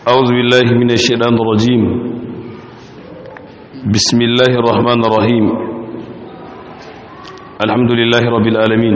أعوذ بالله من الشيطان الرجيم بسم الله الرحمن الرحيم الحمد لله رب العالمين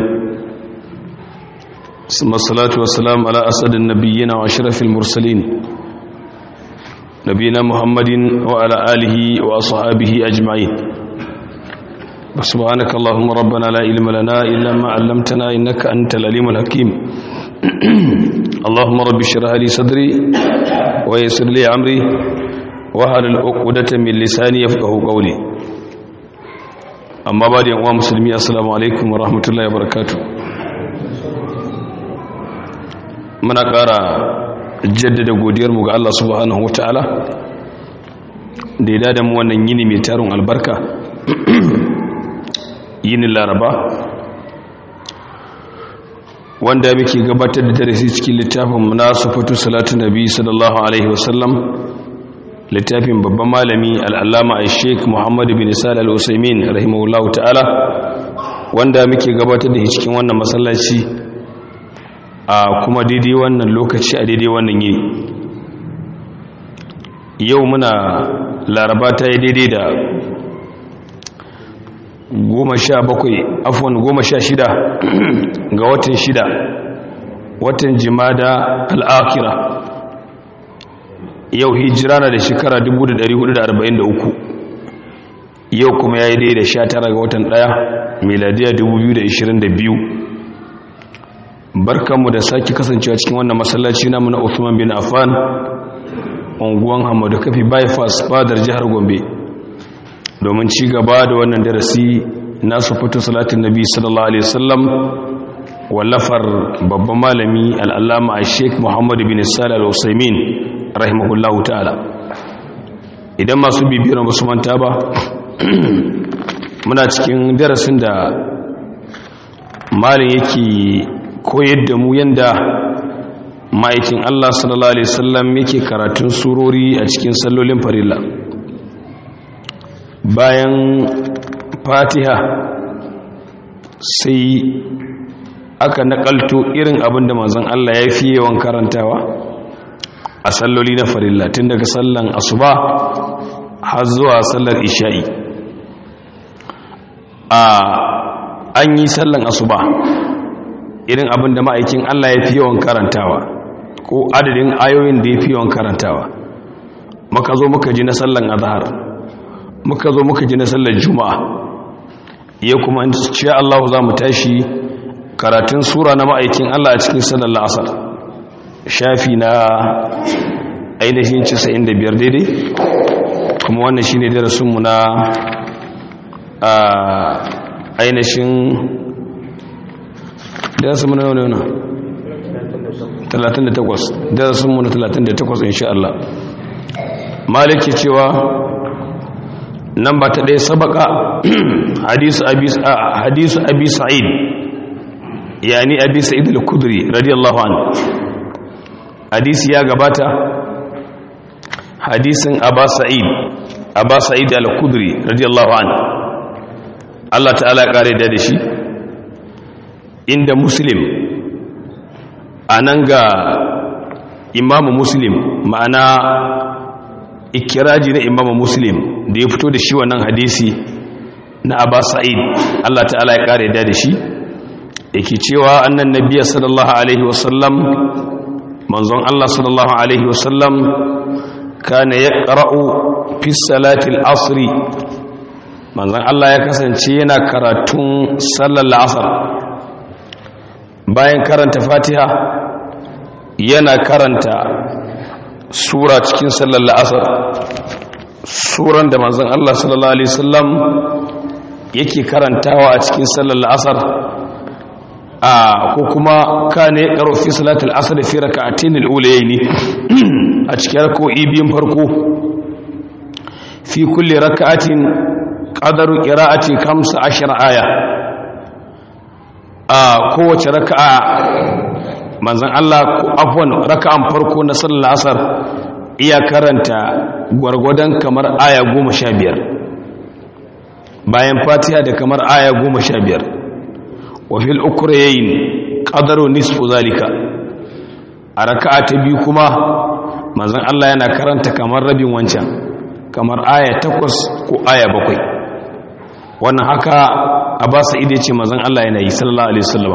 ثم الصلاة والسلام على أسد النبيين وأشرف المرسلين نبينا محمد وعلى آله وأصحابه أجمعين سبحانك اللهم ربنا لا علم لنا إلا ما علمتنا إنك أنت العليم الحكيم اللهم رب اشرح لي صدري ويسر لي امري واحلل عقدة من لساني يفقهوا قولي اما بعد يا مسلمي السلام عليكم ورحمه الله وبركاته muna ƙara jaddada godiyarmu ga Allah subhanahu wataala da ya dada mu wannan yini mai tarin albarka yinin laraba wanda muke gabatar da darasi cikin littafin munasafatu salatu nabi sallallahu alaihi wasallam littafin babban malami al'allama a sheik muhammadu bin isal al'usaimin rahimahullahu ta'ala wanda muke gabatar da cikin wannan masallaci a kuma daidai wannan lokaci a daidai wannan yini yau muna laraba ta yi daidai da goma sha bakwai afon goma sha shida ga watan shida watan jimada al'akira yau hijira na da shekara 1443 yau kuma ya yi dai da sha tara ga watan daya miladiya 2022 barkanmu da sake kasancewa cikin wannan masallaci namu na Uthman bin Affan unguwan Hamadu Kafi bypass fadar jihar Gombe domin ci gaba da wannan darasi nasu fito salatin nabi sallallahu alaihi wasallam wallafar babban malami al'allama a sheik muhammadu bin salih al-usaimin rahimahullahu ta'ala idan masu bibiyar basu manta ba muna cikin darasin da malin yake koyar da mu yanda ma'aikin allah sallallahu alaihi wasallam yake karatun surori a cikin sallolin farilla bayan fatiha sai aka nakalto irin abin da manzon Allah ya fi yawan karantawa a salloli na farilla tun daga sallan asuba har zuwa sallar isha'i a an yi sallan asuba irin abin da ma'aikin Allah ya fi yawan karantawa ko adadin ayoyin da ya fi yawan karantawa muka zo muka ji na sallan azhar muka zo muka ji na sallar juma'a ya kuma in ce Allah za mu tashi karatun sura na ma'aikin Allah a cikin sallar la'asar shafi na ainihin 95 daidai kuma wannan shi ne darasinmu na ainihin darasinmu na wani wani 38 darasinmu na 38 insha Allah maliki cewa nan ba ta ɗaya sabaka hadisu abi sa'id yani abi sa'id al-kudri radiyallahu anhu hadisi ya gabata hadisin aba sa'id aba sa'id al-kudri radiyallahu anhu Allah ta'ala ya kare da shi inda muslim anan ga imamu muslim ma'ana ikiraji na imamu muslim da ya fito da shi wannan hadisi na abba sa'id Allah ta'ala ya kare da shi yake cewa annan nabiya sallallahu alaihi wasallam manzon Allah sallallahu alaihi wasallam kana yaqra'u fi salati al-asr manzon Allah ya kasance yana karatun sallar asr bayan karanta fatiha yana karanta sura cikin sallar la'asar suran da manzon Allah sallallahu alaihi wasallam yake karantawa a cikin sallar la'asar a ko kuma kane karo fi salatul asr fi rak'atayn al-ulayayn a cikin rak'o'i biyun farko fi kulli rak'atin qadaru qira'ati 15 aya a kowace raka'a manzan Allah afwan raka'an farko na sallar asar iya karanta gwargwadon kamar aya goma sha biyar bayan fatiha da kamar aya goma sha biyar wafil ukurayen ƙadaru nisfu zalika a raka'a ta biyu kuma manzon Allah yana karanta kamar rabin wancan kamar aya takwas ko aya bakwai wannan haka a ba sa ide ce manzon Allah yana yi sallallahu alaihi wasallam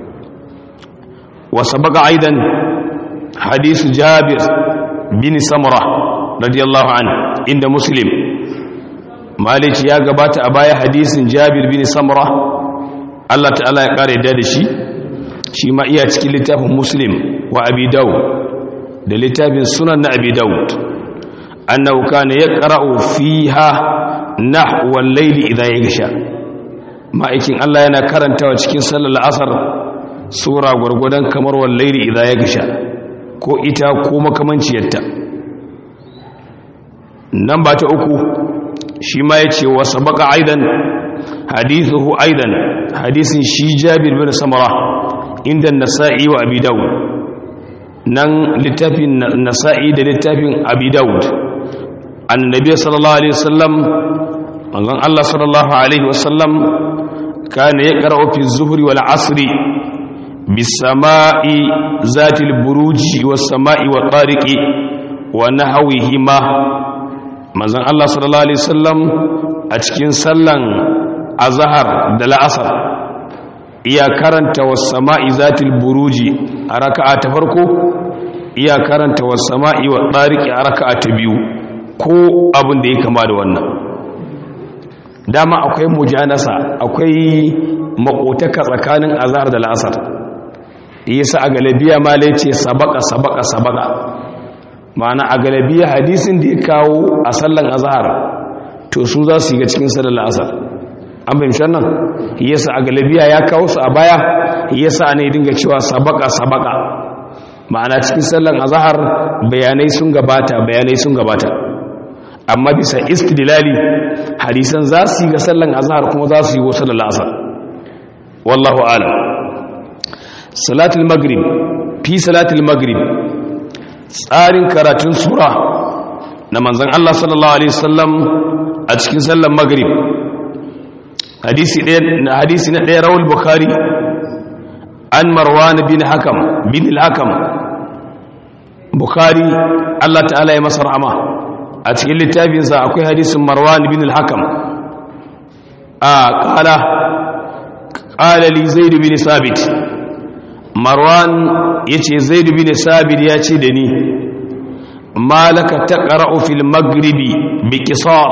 wa sabaga aidan hadisu jabir bin samura radiyallahu an inda muslim malici ya gabata a baya hadisin jabir bin samura Allah ta'ala ya kare da shi shi ma iya cikin littafin muslim wa abi dawud da littafin sunan na abi dawud annahu kana yaqra'u fiha nahwa al-layli idha yaghsha ma'aikin Allah yana karantawa cikin sallar asar sura gurgudan kamar wal layli idha yaghsha ko ita ko makamanciyarta nan ba ta uku shi ma yace wa sabaqa aidan hadithuhu aidan hadisin shi Jabir bin Samara inda Nasa'i wa Abi Dawud nan littafin Nasa'i da littafin Abi Dawud annabi sallallahu alaihi wasallam manzon Allah sallallahu alaihi wasallam kana yaqra'u fi az-zuhri wal 'asri bis-sama'i zatil buruji was-sama'i wat-tariqi wa nahwihima manzon Allah sallallahu alaihi wasallam a cikin sallan azhar da la'asar iya karanta was-sama'i zatil buruji a raka'a ta farko iya karanta was-sama'i wat-tariqi a raka'a ta biyu ko abin da ya kama da wannan dama akwai mujanasa akwai makotaka tsakanin azhar da la'asar yasa a galabiya ma ce sabaka sabaka sabaka ma'ana a galabiya hadisin da ya kawo a sallan azhar to su za su yi ga cikin sallar la'asar an fahimci nan yasa a galabiya ya kawo su a baya yasa ne dinga cewa sabaka sabaka ma'ana cikin sallan azhar bayanai sun gabata bayanai sun gabata amma bisa istidlali hadisan za su yi ga sallan azhar kuma za su yi wasu lalasa wallahu alam salatul maghrib fi salatul maghrib tsarin karatun sura na manzon Allah sallallahu alaihi wasallam a cikin sallan maghrib hadisi ɗaya hadisi na ɗaya rawul bukhari an marwan bin hakam bin al-hakam bukhari Allah ta'ala ya masa rahama a cikin littafinsa akwai hadisin marwan bin al-hakam a kala kala li zaid bin sabit marwan yace zaid bin sabit ya ce da ni malaka taqra'u fil maghribi bi qisar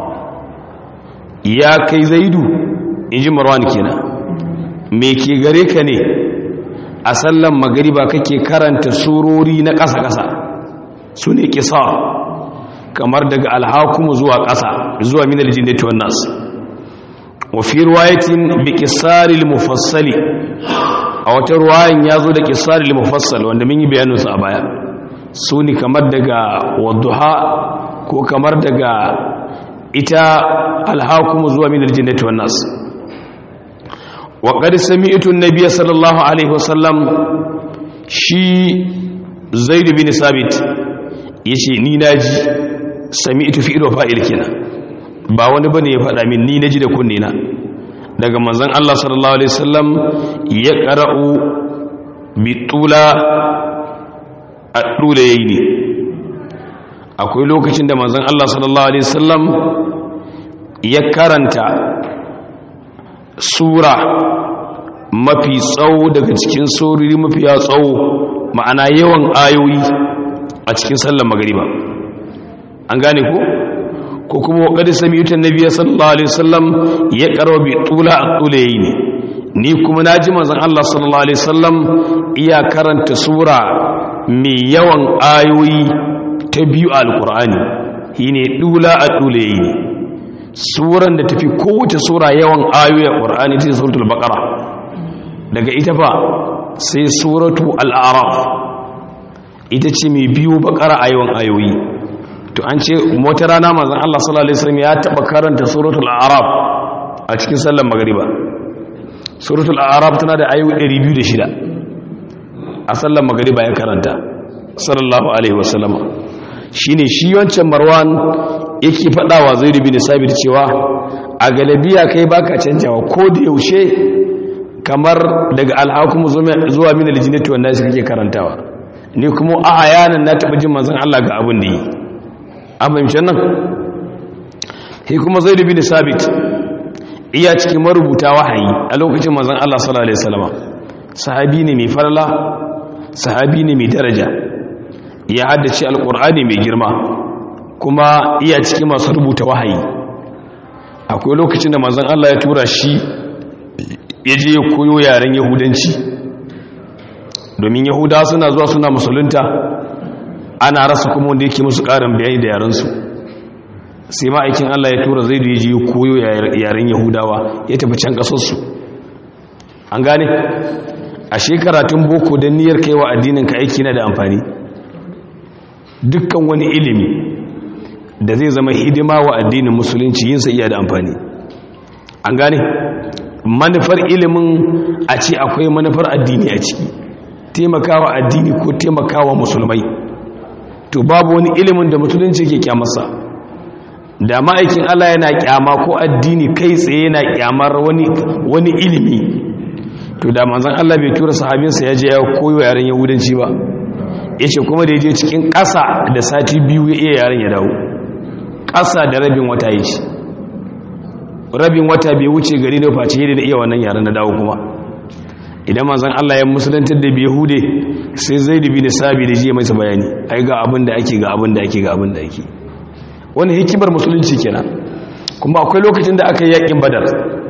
ya kai zaidu inji marwan kenan me ke gare ka ne a sallan magriba kake karanta surori na ƙasa-ƙasa su ne qisar kamar daga alhakumu zuwa ƙasa zuwa min aljinnati wan nas wa fi riwayatin bi qisaril mufassali a wata ruwayan yazo da qisaril mufassal wanda mun yi bayanin su a baya suni kamar daga wadduha ko kamar daga ita alhakumu zuwa min aljinnati wan nas wa qad sami'tu an-nabiy sallallahu alaihi wasallam shi zaid bin sabit yace ni naji sami ita fi ido fa'il kenan ba wani bane ya faɗa min ni naji da kunne na daga manzon Allah sallallahu alaihi wasallam ya qara'u bi tula at-tula yayi akwai lokacin da manzon Allah sallallahu alaihi wasallam ya karanta sura mafi tsawo daga cikin surori mafi tsawo ma'ana yawan ayoyi a cikin sallar magriba an gane ko ko kuma wa qad sami'tu an-nabiy sallallahu alaihi wasallam ya qarwa bi tula at-tulayn ni kuma naji manzon Allah sallallahu alaihi wasallam iya karanta sura mai yawan ayoyi ta biyu al-qur'ani shine tula at-tulayn suran da tafi kowace sura yawan ayoyi al-qur'ani ta suratul baqara daga ita fa sai suratu al-a'raf ita ce mai biyu baqara ayoyin ayoyi to an ce wata rana manzon Allah sallallahu alaihi wasallam ya taba karanta suratul a'raf a cikin sallar magriba suratul a'raf tana da ayoyi 206 a sallar magriba ya karanta sallallahu alaihi wasallam shine shi wancan marwan yake fadawa zaid bin sabit cewa a galabiya kai baka canjawa ko da yaushe kamar daga alhakum zuwa min aljinnati wannan shi kake karantawa ni kuma a ayanan na taɓa jin manzan Allah ga abin da yi an fahimci nan shi kuma zai dubi da sabit iya cikin marubuta wahayi a lokacin manzan Allah sallallahu alaihi wasallam sahabi ne mai farla sahabi ne mai daraja ya haddace alkur'ani mai girma kuma iya cikin masu rubuta wahayi akwai lokacin da manzan Allah ya tura shi ya je ya koyo yaren yahudanci domin yahudawa suna zuwa suna musulunta ana rasa kuma wanda yake musu ƙarin bayani da yarensu sai ma'aikin Allah ya tura zai da ya je ya koyo yaren yahudawa ya tafi can ƙasarsu an gane a shekaratun boko don niyyar kaiwa addinin ka aiki na da amfani dukkan wani ilimi da zai zama hidima wa addinin musulunci yinsa iya da amfani an gane manufar ilimin a ce akwai manufar addini a ciki taimakawa addini ko taimakawa musulmai to babu wani ilimin da musulunci ke kyamarsa da ma'aikin Allah yana kyama ko addini kai tsaye yana kyamar wani wani ilimi to da manzon Allah bai tura sahabinsa ya je ya koyo yaren yahudanci ba yace kuma da yaje cikin ƙasa da sati biyu ya iya yaren ya dawo ƙasa da rabin wata yace rabin wata bai wuce gari da face da iya wannan yaren na dawo kuma idan manzon Allah ya musulantar da yahude sai zai dubi da sabi da jiya masa bayani ai ga abin da ake ga abin da ake ga abin da ake wani hikimar musulunci kenan kuma akwai lokacin da aka yi yakin badar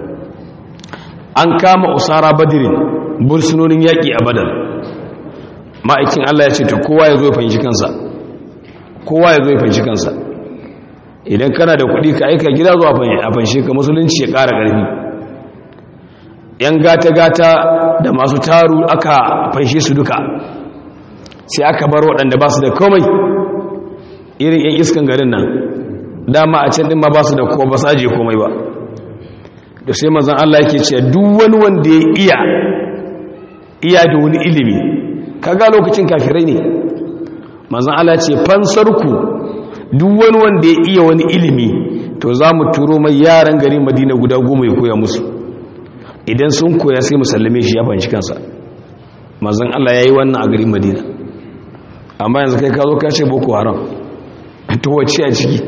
an kama usara badirin bursunonin yaƙi a badar ma'aikin Allah ya ce ta kowa ya zo ya fanshi kansa kowa ya zo ya fanshi kansa idan kana da kuɗi ka aika gida zuwa a fanshi ka musulunci ya ƙara ƙarfi yan gata-gata da masu taru aka fanshe su duka sai aka bar waɗanda ba su da komai irin yan iskan garin nan dama a can ɗin ma ba su da ko ba saje komai ba da sai mazan Allah yake ce duk wani wanda ya iya iya da wani ilimi kaga lokacin kafirai ne mazan Allah ce fansarku duk wani wanda ya iya wani ilimi to za mu turo mai yaran gari madina guda goma ya koya musu idan sun koya sai musallame shi ya fanshi kansa mazan Allah ya yi wannan a garin madina amma yanzu kai ka zo ka ce boko haram to wacce a ciki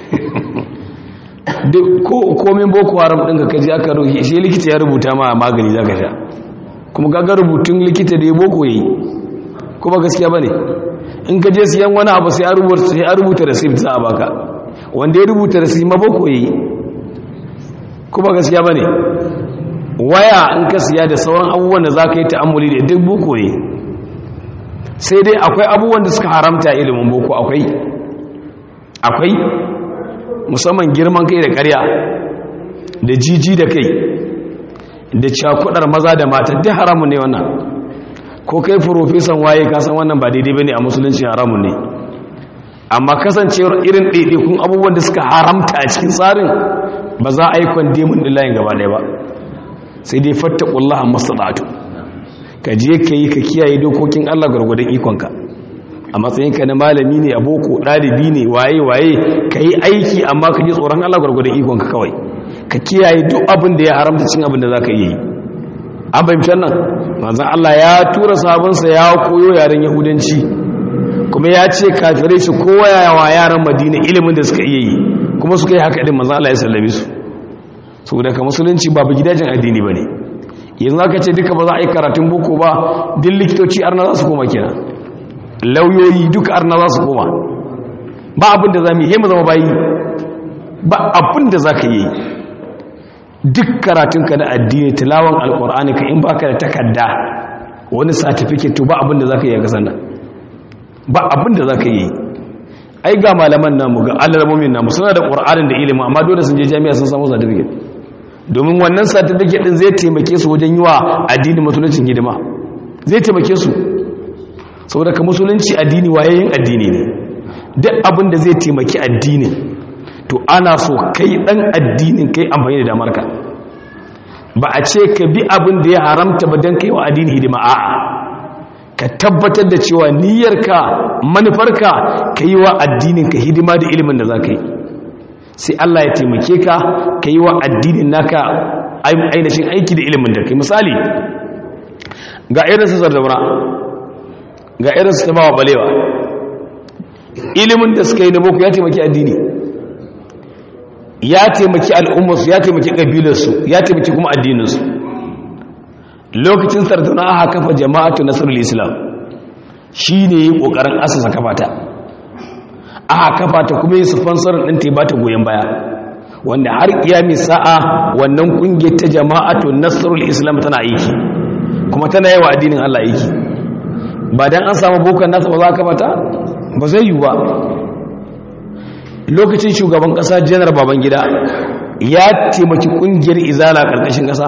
komin boko haram ɗin ka kaji aka ruhi shi likita ya rubuta ma magani za ka sha kuma gaga rubutun likita da ya boko ya yi kuma gaskiya ba ne in ka je siyan wani abu sai a rubuta receipt za a baka wanda ya rubuta receipt ma boko ya yi kuma gaskiya ba ne waya in ka siya da sauran abubuwan da za ka yi ta'ammuli da duk boko ne sai dai akwai abubuwan da suka haramta ilimin boko akwai akwai musamman girman kai da karya da jiji da kai da cakudar maza da mata duk haramun ne wannan ko kai profesan waye kasan wannan ba daidai bane a musulunci haramun ne amma kasancewar irin ɗaiɗaikun abubuwan da suka haramta a cikin tsarin ba za a yi kwandemin ɗin layin gaba ɗaya ba sai dai fattakullaha mastaɗatu ka je ka yi ka kiyaye dokokin allah gwargwadon ikonka a matsayinka na malami ne a boko ɗalibi ne waye-waye ka yi aiki amma ka ji tsoron Allah gwargwadon ikonka kawai ka kiyaye duk abin da ya haramta cin abin da za ka yi an fahimtar nan manzan Allah ya tura sabonsa ya koyo yaren yahudanci kuma ya ce kafirai su koya wa yaran madina ilimin da suka iya yi kuma suka yi haka ɗin manzan Allah ya sallame su saboda ka musulunci babu gidajen addini ba ne yanzu aka ce duka ba za a yi karatun boko ba duk likitoci arna za su koma kenan lauyoyi duka arna za su koma ba abin da za mu yi mu zama bayi ba abin da za ka yi duk karatunka na addini tilawan alkur'ani ka in baka da takarda wani certificate to ba abin da za ka yi a kasan nan ba abin da za ka yi ai ga malaman namu ga alarmomin namu suna da ƙur'anin da ilimin amma dole sun je jami'a sun samu certificate domin wannan certificate din zai taimake su wajen yi wa addinin musulunci hidima zai taimake su saboda ka musulunci addini wayayin addini ne duk abin da zai taimaki addinin to ana so kai dan addinin kai amfani da damarka ba a ce ka bi abin da ya haramta ba don kai wa addini hidima a'a ka tabbatar da cewa niyyarka manufarka ka yi wa addinin ka hidima da ilimin da za ka yi sai Allah ya taimake ka ka yi wa addinin naka ainihin aiki da ilimin da kai misali ga irin sassar daura ga irin su tabawa balewa ilimin da suka yi na boko ya taimaki addini ya taimaki al'ummarsu ya taimaki ƙabilarsu ya taimaki kuma addininsu lokacin sardauna aka kafa jama'atu nasarar islam shi ne yi ƙoƙarin asasa kafa ta aka kafa ta kuma yi sponsorin ɗin ta ba ta goyon baya wanda har kiyami sa'a wannan ƙungiyar ta jama'atu nasarar islam tana aiki kuma tana yawa addinin allah aiki ba don an samu bokan nasa ba za a kafa ta ba zai yi ba lokacin shugaban kasa janar babangida ya taimaki kungiyar izala karkashin kasa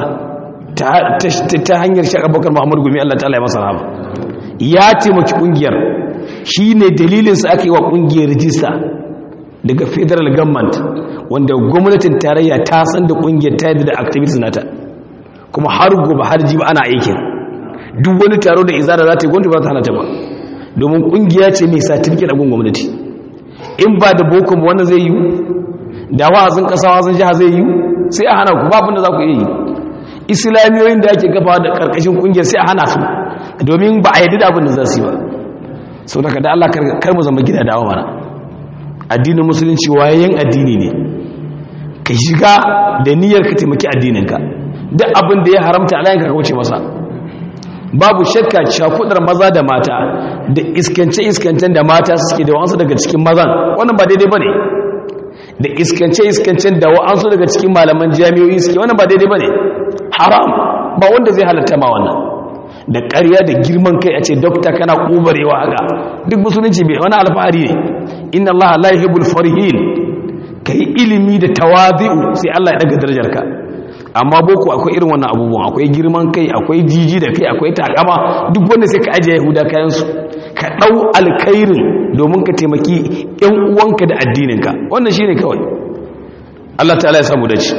ta hanyar shaka bakar muhammadu gumi allah ta'ala ya masa rahama ya taimaki kungiyar shi ne dalilinsa aka yi wa kungiyar rijista daga federal government wanda gwamnatin tarayya ta san da kungiyar ta yadda da activities nata kuma har gobe har jiba ana aikin duk wani taro da izala za ta yi gwamnati ba ta hana ta ba domin kungiya ce mai certificate a gun gwamnati in ba da boko ba wannan zai yi da wa'azin kasa wa'azin jiha zai yi sai a hana ku babin da za ku iya yi islamiyoyin da ake gaba da karkashin kungiyar sai a hana su domin ba a yadda da abin da za su yi ba sau daga da Allah kar mu zama gida dawa mana addinin musulunci wayayen addini ne ka shiga da niyyar ka taimaki addininka duk abin da ya haramta alayanka ka wuce masa babu shakka cakudar maza da mata da iskance-iskancen da mata suke da wa'ansu daga cikin mazan wannan ba daidai ba ne da iskance-iskancen da wa'ansu daga cikin malaman jami'o'i suke wannan ba daidai ba ne haram ba wanda zai halatta ma wannan da ƙarya da girman kai a ce dokta kana ƙubarewa haka duk musulunci bai wani alfahari ne inna allaha la yuhibbul farihin kai ilimi da tawazi'u sai Allah ya daga darajarka amma boko akwai irin wannan abubuwan akwai girman kai akwai jiji da kai akwai takama duk wanda sai ka ajiye yahuda kayansu ka ɗau alkairin domin ka taimaki ‘yan uwanka da addininka wannan shi ne kawai Allah ta'ala ya samu dace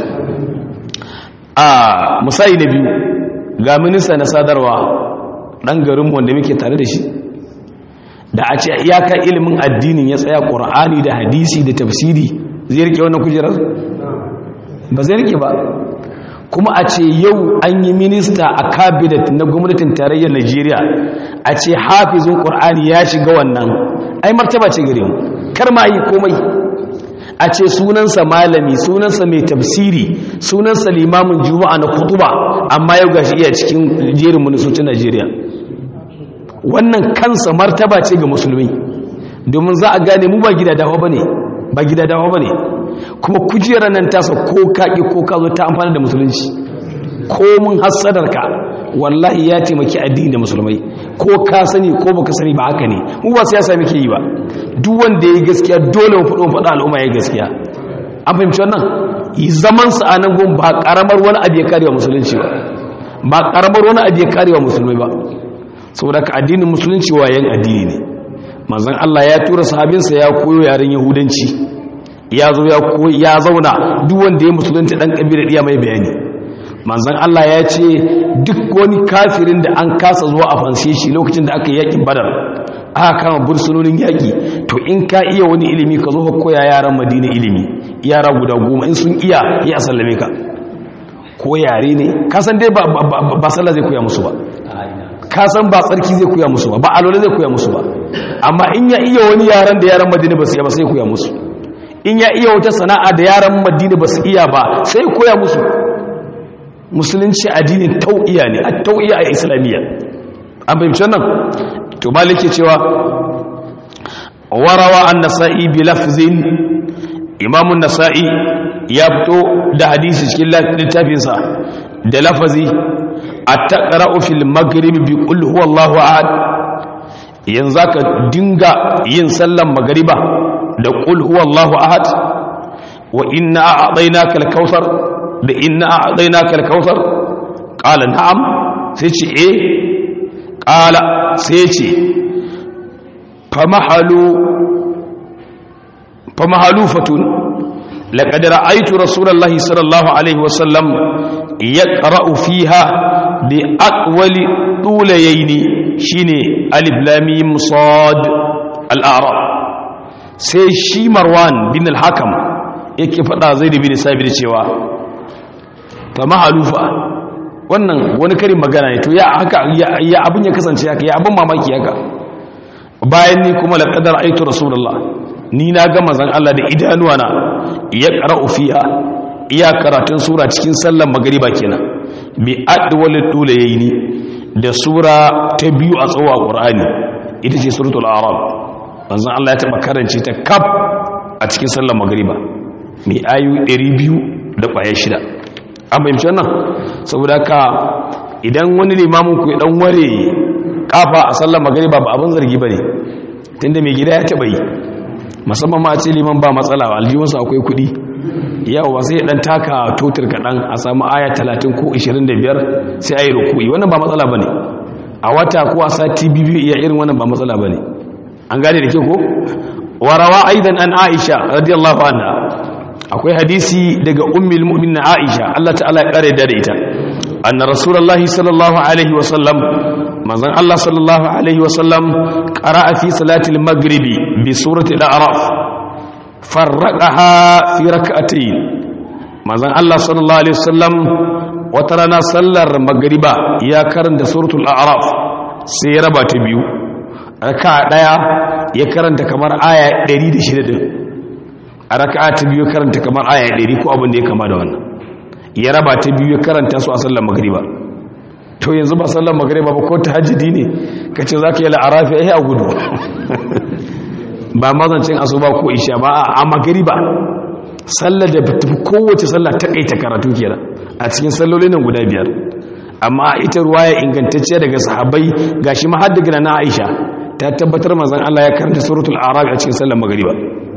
a musayi na biyu ga minista na sadarwa ɗan garinmu wanda muke tare da shi da a ce iyaka ilimin addinin ya tsaya ƙur'ani da hadisi da tafsiri zai rike wannan kujerar ba zai rike ba kuma a ce yau an yi minista a cabinet na gwamnatin tarayyar Najeriya a ce hafizin ƙur'ani ya shiga wannan ai martaba ce gare mu kar ma yi komai a ce sunansa malami sunansa mai tafsiri sunansa limamin juma'a na kutuba amma yau gashi iya cikin jerin ministocin Najeriya wannan kansa martaba ce ga musulmi domin za a gane mu ba gida dawa bane ba gida dawa bane kuma kujerar nan tasa ko kaƙi ko ka zo ta amfani da musulunci ko mun hassadarka wallahi ya taimaki addini da musulmai ko ka sani ko baka sani ba haka ne mu ba siyasa muke yi ba duk wanda yayi gaskiya dole mu faɗo mu faɗa al'umma yayi gaskiya an fahimci wannan yi zaman sa a nan gun ba karamar wani abu ya karewa musulunci ba ba karamar wani abu ya karewa musulmai ba saboda ka addinin musulunci wayan addini ne manzon Allah ya tura sahabinsa ya koyo yaren yahudanci ya zo ya zauna duk wanda ya musulunta dan kabilar iya mai bayani manzon Allah ya ce duk wani kafirin da an kasa zuwa a fanse shi lokacin da aka yi yakin badar aka kama bursunonin yaki to in ka iya wani ilimi ka zo ka koya yaran madina ilimi yara guda goma in sun iya ya sallame ka ko yare ne ka san dai ba ba sallah zai koya musu ba ka san ba tsarki zai koya musu ba ba alola zai koya musu ba amma in ya iya wani yaran da yaran madina ba su iya ba sai koya musu in ya iya wata sana'a da yaran madina ba su iya ba sai koya musu musulunci addinin tau'iya ne a tau'iya a islamiyya an fahimci nan to malike cewa warawa an nasa'i bi lafzin imamun nasa'i ya fito da hadisi cikin littafinsa da lafazi a taƙara'u fil maghrib bi qul huwallahu ahad yanzu ka dinga yin sallan magariba da qul huwallahu ahad wa inna a'tainaka al-kautsar da inna a'tainaka al-kautsar qala na'am sai ce eh qala sai ce famahalu famahalufatun laqad ra'aytu rasulullahi sallallahu alaihi wasallam yaqra'u fiha bi aqwali tulayaini shine alif lam mim sad al-a'raf sai shi marwan bin al-hakam yake fada zaid bin sabir cewa fa mahalufa wannan wani karin magana ne to ya haka ya abin ya kasance haka ya abin mamaki haka bayan ni kuma laqadar aitu rasulullah ni na ga manzon Allah da idanuwa na ya qara'u fiha iya karatun sura cikin sallar magriba kenan bi adwal dulayni da sura ta biyu a tsawo a qur'ani ita ce suratul a'raf manzon Allah ya taba karance ta kaf a cikin sallar magriba mai ayu 200 da kwaya shida an fahimci wannan saboda ka idan wani limamin ku ya dan ware kafa a sallar magriba ba abin zargi bane tunda mai gida ya taba yi musamman ma a ce liman ba matsala aljihunsa akwai kuɗi yawa sai ya dan taka totir kaɗan a samu aya 30 ko 25 sai a yi rukui wannan ba matsala ba ne a wata ko a sati biyu iya irin wannan ba matsala ba ne an gane da ke ko warawa aidan an aisha radiyallahu anha akwai hadisi daga ummul mu'minin aisha Allah ta'ala ya kare da ita anna rasulullahi sallallahu alaihi wa sallam manzon Allah sallallahu alaihi wa sallam qara'a fi salatil maghribi bi surati al-a'raf farraqaha fi rak'atayn manzon Allah sallallahu alaihi wa sallam wata rana sallar magriba ya karanta suratul a'raf sai ya raba ta biyu raka'a daya ya karanta kamar aya 106 din a raka'a ta biyu karanta kamar aya 100 ko abin da ya kama da wannan ya raba ta biyu ya karanta su a sallar magriba to yanzu ba sallar magriba ba ko tahajjudi ne kace zaka yi la'arafi ai a gudu ba mazancin asuba ko isha ba a magriba sallar da tafi kowace sallar ta kaita karatu kenan a cikin sallolin nan guda biyar amma ita ruwaya ingantacciya daga sahabbai gashi ma har daga na Aisha ta tabbatar manzon Allah ya karanta suratul a'raf a cikin sallar magriba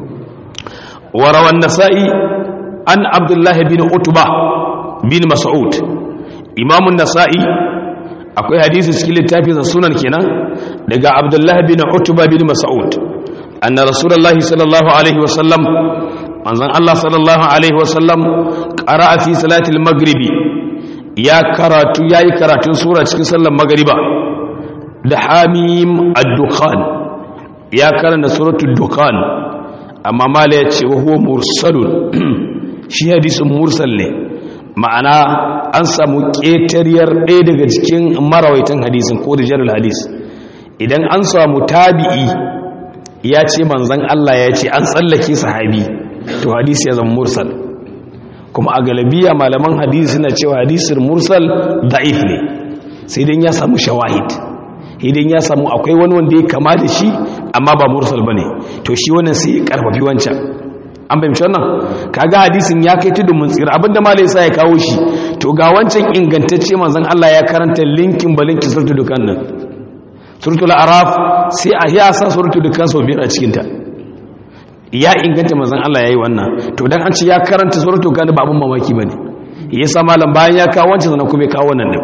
wa rawan nasa'i an abdullah bin utba bin mas'ud imam an-nasa'i akwai hadisi cikin littafin sunan kenan daga abdullah bin utba bin mas'ud anna rasulullahi sallallahu alaihi wa sallam manzon Allah sallallahu alaihi wa sallam qara'a fi salatil maghribi ya karatu yayi karatun sura cikin sallar magriba da hamim ad-dukhan ya karanta suratul dukhan amma mala ya ce wa huwa mursalun shi hadisin mursal ne ma'ana an samu ƙetariyar ɗaya daga cikin marawaitan hadisin ko da jarar hadis idan an samu tabi'i ya ce manzan Allah ya ce an tsallake sahabi to hadisi ya zama mursal kuma a galabiya malaman hadisi suna cewa hadisin mursal da'if ne sai dan ya samu shawahid idan ya samu akwai wani wanda ya kama da shi amma ba mursal bane to shi wannan sai ya karfafi wancan an fahimci wannan kaga hadisin ya kai tudun mun tsira abinda malai sa ya kawo shi to ga wancan ingantacce manzon Allah ya karanta linkin balinkin suratul dukan nan suratul araf sai a ya sa suratul dukan sau biyar a cikin ta ya inganta manzon Allah yayi wannan to dan an ce ya karanta suratul dukan ba abun mamaki bane yasa malam bayan ya kawo wancan sanan kuma ya kawo wannan din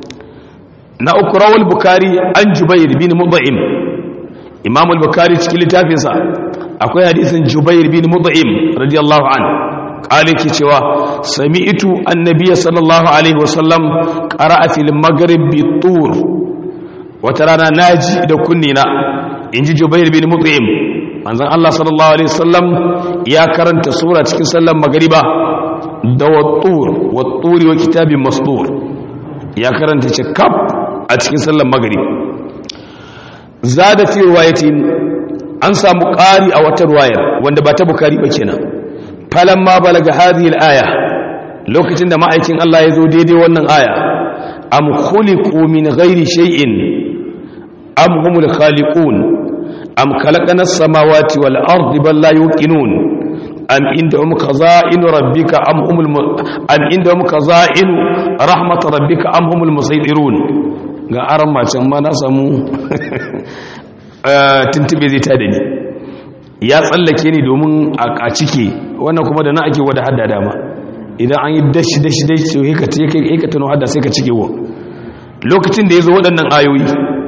na uku rawal bukari an jubair bin mudha'im imam al-bukhari cikin littafinsa akwai hadisin jubair bin mudha'im radiyallahu an kale ke cewa sami'tu annabiy sallallahu alaihi wasallam qara'a fil maghrib bi tur wata rana naji da kunnina inji jubair bin mudha'im manzon Allah sallallahu alaihi wasallam ya karanta sura cikin sallar magriba da wattur watturi wa kitabin masdur ya karanta ce kaf a cikin sallar maghrib za da fi ruwayatin an samu ƙari a wata ruwayar wanda ba ta bukari ba kenan falan ma balaga hadhihi al-aya lokacin da ma'aikin Allah ya zo daidai wannan aya am khuliqu min ghairi shay'in am humul khaliqun am khalaqna as-samawati wal ardi bal la yuqinun am indahum khaza'in rabbika am humul am indahum khaza'in rahmat rabbika am humul musaytirun ga aran macen ma na samu tuntube zai ta da ni ya tsallake ni domin a cike wannan kuma da na ake wada hada dama idan an yi dashi dashi dashi so yi ka tuno hada sai ka cike wa lokacin da ya zo waɗannan ayoyi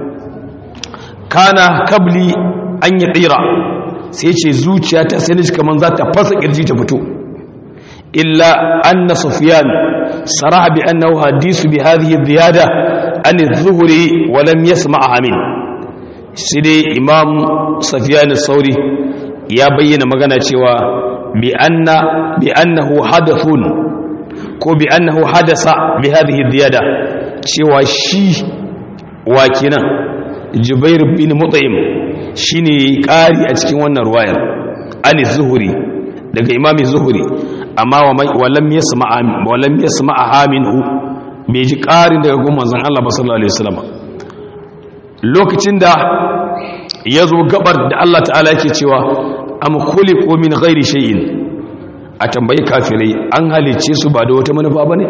kana kabli an yi tsira sai ce zuciya ta sai ni kamar za ta fasa ƙirji ta fito illa anna sufyan saraha bi annahu hadisu bi hadhihi ziyada an zuhuri walam yasma'a min shi dai imam safiyan sauri ya bayyana magana cewa bi anna bi annahu hadathun ko bi annahu hadasa bi hadhihi ziyada cewa shi wakinan jubair bin mut'im shine ƙari a cikin wannan ruwayar ani zuhuri daga imami zuhuri amma walam yasma'a walam yasma'a minhu bai ji ƙarin daga gun manzon Allah sallallahu alaihi wasallam lokacin da ya zo gabar da Allah ta'ala yake cewa am khuliqu min ghairi shay'in a tambayi kafirai an halicce su ba da wata manufa bane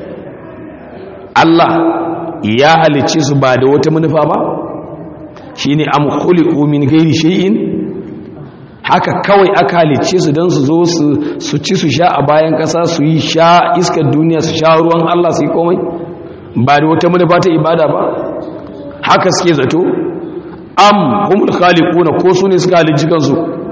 Allah ya halicce su ba da wata manufa ba shine am khuliqu min ghairi shay'in haka kawai aka halicce su don su zo su ci su sha a bayan ƙasa su yi sha iskar duniya su sha ruwan Allah su yi komai ba da wata manufa ta ibada ba haka suke zato am humul khaliquna ko su ne suka halicci kansu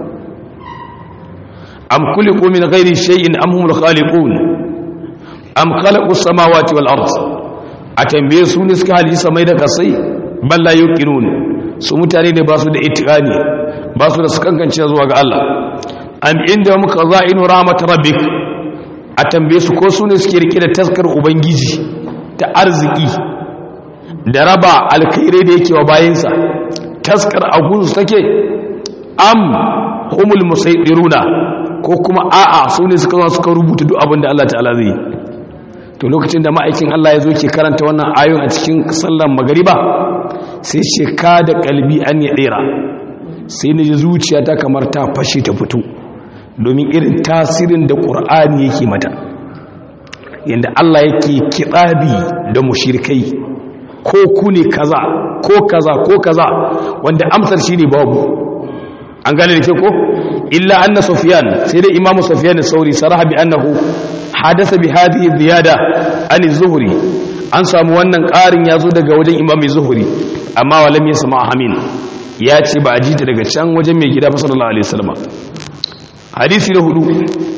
am khuliqu min ghairi shay'in am humul khaliqun am khalaqu samawati wal ard a tambaye su ne suka halicci samai da kasai balla yuqinun su mutane ne ba su da itiqani ba su da su kankance zuwa ga Allah am inda muka za'inu rahmat rabbik a tambaye su ko su ne suke rike da taskar ubangiji ta arziki da raba alkhairai da yake wa bayansa taskar agunsu take am humul musaidiruna ko kuma a'a su ne suka zo suka rubuta duk abin da Allah ta'ala zai to lokacin da ma'aikin Allah ya zo ke karanta wannan ayoyin a cikin sallar magariba sai ce ka da kalbi an ya dera sai na ji zuciyata kamar ta fashe ta fito domin irin tasirin da ƙur'ani yake mata yadda Allah yake kitsabi da mushirkai ko ku ne kaza ko kaza ko kaza wanda amsar shi ne babu an gane da ke ko illa anna sufyan sai dai imamu sufyan sauri saraha bi annahu hadasa bi hadhihi ziyada an zuhri an samu wannan ƙarin yazo daga wajen imami zuhri amma walam yasma amin ya ce ba a ji ta daga can wajen mai gida sallallahu alaihi wasallam hadisi na hudu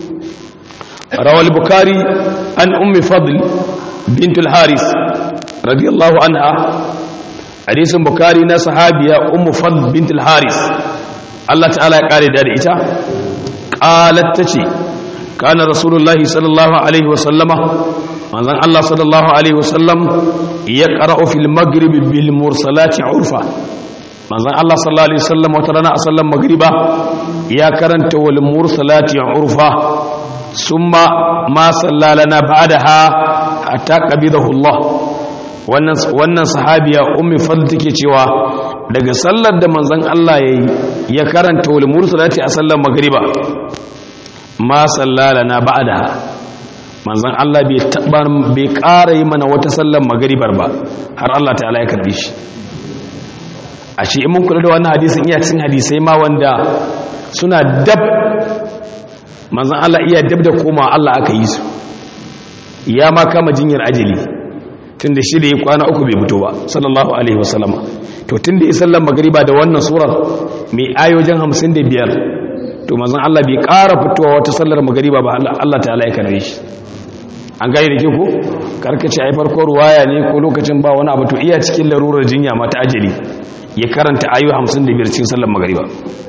rawal bukari an ummi fadl bintul haris radiyallahu anha hadisin bukari na sahabiya ummu fadl bintul haris Allah ta'ala ya kare da ita qalat tace kana rasulullahi sallallahu alaihi wasallama manzon Allah sallallahu alaihi wasallam yaqra'u fil maghrib bil mursalati urfa manzon Allah sallallahu alaihi wasallam wata rana a sallan magriba ya karanta wal mursalati urfa summa ma sallalana ba'daha hatta qabidahu Allah wannan wannan sahabiya ummi fadl take cewa daga sallar da manzon Allah yayi ya karanta wal mursalati a sallan magriba ma sallalana ba'daha manzon Allah bai taba bai ƙara yi mana wata sallan magribar ba har Allah ta'ala ya karbe shi a shi in mun kula da wannan hadisin iya cikin hadisai ma wanda suna dab manzan Allah iya dab da koma Allah aka yi su ya ma kama jinyar ajali tun da shi da ya kwana uku bai fito ba sallallahu alaihi wasallama to tun da ya sallan magariba da wannan surar mai ayoyin hamsin da biyar to manzan Allah bai ƙara fitowa wata sallar magariba ba Allah ta'ala ya karbe shi an gani da ke ku karkace ai farko ruwaya ne ko lokacin ba wani abu to iya cikin larurar jinya mata ajali ya karanta ayu 55 cikin sallar magariba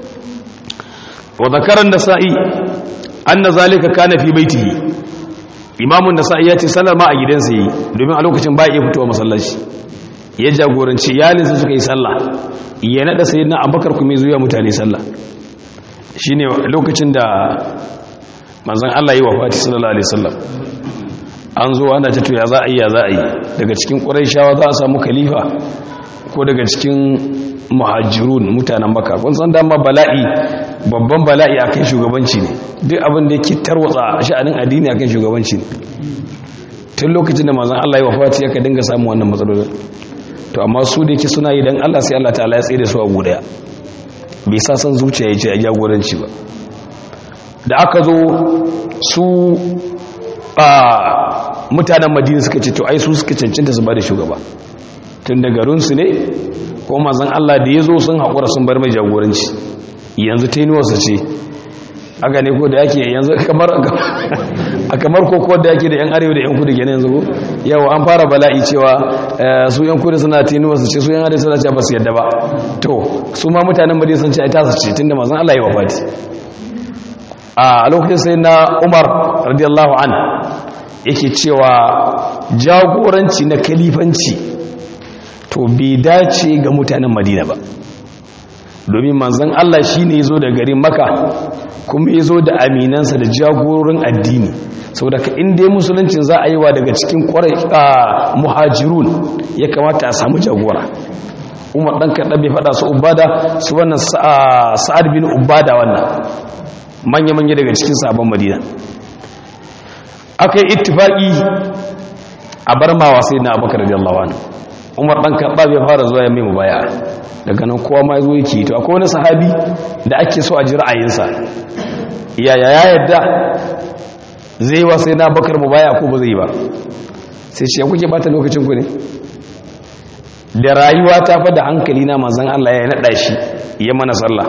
wa zakaran nasa'i anna zalika kana fi baitihi imamun nasa'i ya ce sallar ma a gidansa yi domin a lokacin ba ya fitowa masallaci ya jagoranci iyalinsa suka yi sallah ya nada sayyidina abubakar kuma zuwa mutane sallah shine lokacin da manzon Allah yi wafati sallallahu alaihi wasallam an zo ana ta ya za a yi ya za a yi daga cikin ƙuraishawa za a samu khalifa ko daga cikin muhajirun mutanen maka kun san dama bala'i babban bala'i akan shugabanci ne duk abin da yake tarwatsa sha'anin addini akan shugabanci ne tun lokacin da manzon Allah ya wafati yaka dinga samu wannan matsalolin to amma su da yake suna yi dan Allah sai Allah ta'ala ya tsaye da su a gudaya bai sa san zuciya ya ce a jagoranci ba da aka zo su a mutanen madina suka ce to ai su suka cancanta su ba da shugaba tun da garinsu ne ko mazan Allah da ya zo sun haƙura sun bar mai jagoranci yanzu ta yi nuwarsa ce aka ne ko da yake yanzu kamar a kamar koko da yake da yan arewa da yan kudu kenan yanzu ko yau an fara bala'i cewa su yan kudu suna ta yi nuwarsa ce su yan arewa suna ce ba su yadda ba to su ma mutanen madina sun ce ai tasa ce tun da mazan Allah ya wafati a lokacin sai na umar radiyallahu an yake cewa jagoranci na kalifanci to bai dace ga mutanen madina ba domin manzon Allah shine yazo da garin Makka kuma yazo da aminansa da jagororin addini saboda ka inda musuluncin za a yi wa daga cikin kwarai muhajirun ya kamata a samu jagora umar ɗan kaɗa bai faɗa su ubada su wannan sa'ad bin ubada wannan manya-manya daga cikin sabon madina aka yi ittifaƙi a bar mawa sai na abakar da Allah wani umar ɗan kaɗa bai fara zuwa ya mai baya daga nan kowa ma zo yake to akwai wani sahabi da ake so a ji ra'ayinsa yaya ya yadda zai wa sai na bakar mu baya ko ba zai ba sai ce kuke bata lokacin ku ne da rayuwa ta fa da hankali na manzon Allah ya nada shi ya mana sallah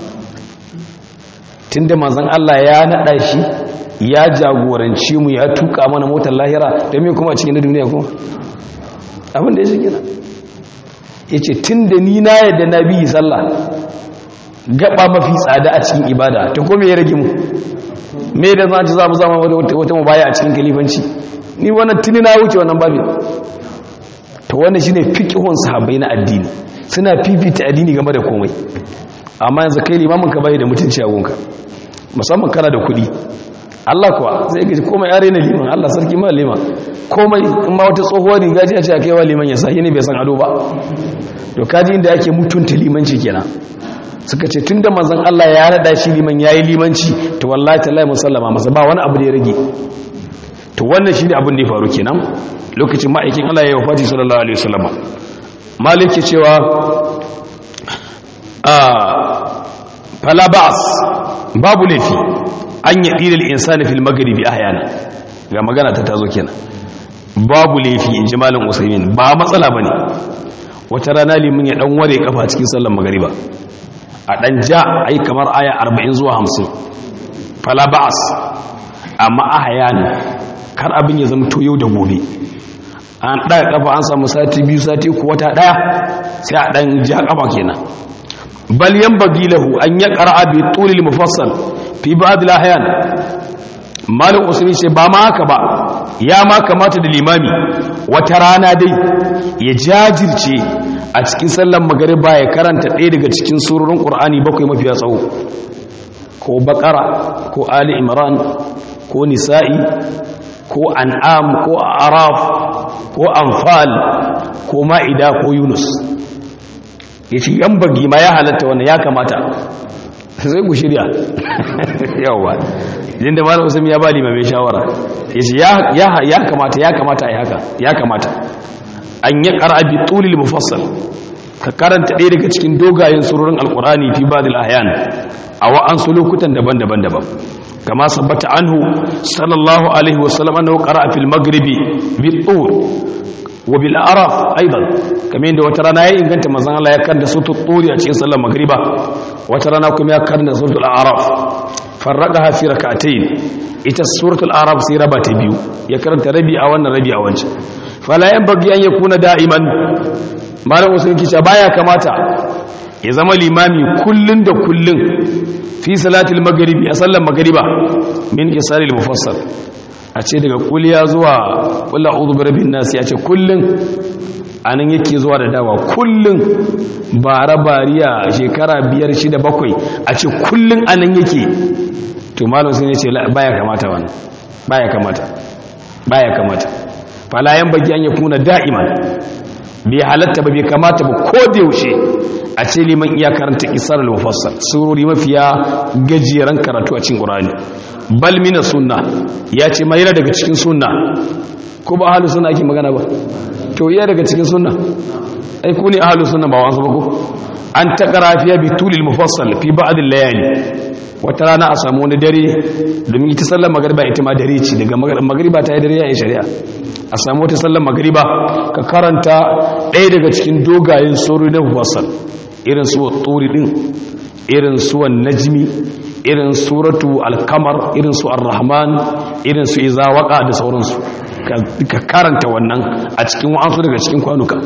tunda manzon Allah ya nada shi ya jagoranci mu ya tuka mana motar lahira da me kuma a cikin duniya kuma abin da ya shi gina yace tunda ni na yadda nabi sallah gaba mafi tsada a cikin ibada to ko me ya rage mu me da za ci za mu zama wata mubaya a cikin kalifanci ni wannan tuni na wuce wannan babin to wannan shine fiqhun sahabbai na addini suna fifita addini game da komai amma yanzu kai limamin ka bai da mutunci a gonka musamman kana da kuɗi Allah kuwa zai gaji komai yare na liman Allah sarki ma liman komai in ma wata tsohuwar riga ce a ce a kaiwa liman ya sa ne bai san ado ba to kaji inda ake mutunta limanci kenan suka ce tunda manzon Allah ya rada shi liman yayi limanci to wallahi tallahi musallama masa ba wani abu da ya rage to wannan shine abin da ya faru kenan lokacin ma'aikin Allah ya wafati sallallahu alaihi wasallam maliki cewa ah fala ba'as babu lafi an yi dilal insani fil maghribi ahyana ga magana ta tazo kenan babu lafi in ji malam usaimin ba matsala bane wata rana limin ya dan ware kafa cikin sallar magriba a ɗan ja a yi kamar aya 40 zuwa 50 fala ba'as amma a hayani kar abin ya zama yau da gobe an ɗaga ƙafa an samu sati biyu sati ku wata ɗaya sai a ɗan ja ƙafa kenan bal yan bagilahu an ya ƙara bi tulil mufassal fi ba'd al-ahyan malik usmi ce ba ma haka ba ya ma kamata da limami wata rana dai ya jajirce a cikin sallan magariba ya karanta ɗaya daga cikin surorin ƙur'ani bakwai mafiya tsawo ko bakara ko ali imran ko nisa'i ko an'am ko araf ko anfal ko ma'ida ko yunus ya ce yan bagi ma ya halatta wannan ya kamata sai ku shirya yawa inda malam usman ya ba limamai shawara ya ce ya kamata ya kamata a yi haka ya kamata an yi ƙara bi tulil mufassal ka karanta ɗaya daga cikin dogayen surorin alkurani fi ba ahyan a wa'ansu lokutan daban-daban daban kama sabbata anhu sallallahu alaihi wasallam annahu qara'a fil maghribi bi tur wa bil araf aidan kamar yadda wata rana ya inganta manzon Allah ya karanta suratul turi a cikin sallar magriba wata rana kuma ya karanta suratul araf farraqaha fi rak'atayn ita suratul araf sai raba ta biyu ya karanta rabi a wannan rabi a wancan fala yanbaghi an yakuna da'iman malam usul kice baya kamata ya zama limami kullun da kullun fi salatul maghribi a sallar magriba min isaril mufassal a ce daga kuliya zuwa kula uzu birabin nasi a ce kullum a nan yake zuwa da dawa kullum bara bariya shekara biyar shida bakwai a ce kullum a nan yake to malam sun ce baya kamata wani baya kamata baya kamata falayen bagi an yi kuna da'iman bai halatta ba bai kamata ba ko da yaushe a ce liman iya karanta isar al-mufassal surori mafiya gajeren karatu a cikin qur'ani bal mina sunna ya ce mai daga cikin sunna ko ba ahlus sunna ake magana ba to iya daga cikin sunna ai ku ne ahlus sunna ba wasu ba ko an taqra fiya bi tulil mufassal fi ba'd al-layali wata rana a samu wani dare domin ita sallar magariba ita ma dare ce daga magariba ta yi dare ya yi shari'a a samu wata sallar magariba ka karanta ɗaya daga cikin dogayen sori na mufassal irin su turi din irin su najmi irin suratu alkamar irin su ar-rahman irin su izawaka da sauransu ka karanta wannan a cikin wa'ansu daga cikin kwanuka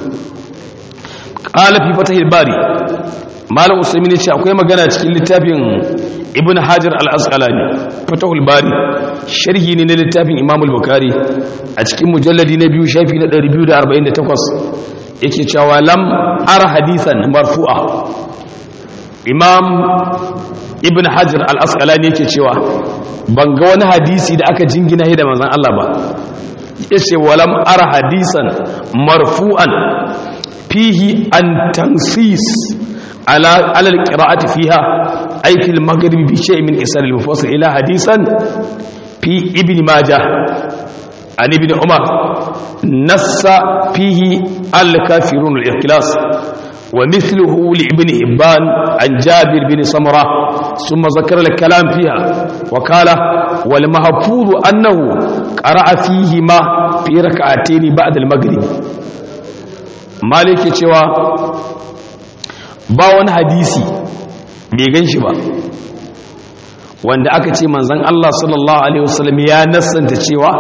qala fi fatahil bari malam usaimin ce akwai magana cikin littafin ibn hajar al-asqalani fatahul bari sharhi ne na littafin imam al-bukhari a cikin mujalladi na biyu shafi na 248 yake cewa lam ara hadisan marfu'a imam ibn hajar al-asqalani yake cewa ban ga wani hadisi da aka jingina da manzon Allah ba yace walam ara hadisan marfu'an fihi an tansis ala ala al-qira'ati fiha ay fi al-maghrib bi shay'in min isar al-mufassal ila hadisan fi ibn majah an ibn umar nassa fihi al-kafirun al-ikhlas ومثله لابن إبان عن جابر بن سمرة ثم ذكر الكلام فيها وقال والمحفوظ أنه قرأ فيهما في ركعتين بعد المغرب مالك cewa ba wani hadisi bai gan shi ba wanda aka ce manzon Allah sallallahu alaihi wasallam ya nassanta cewa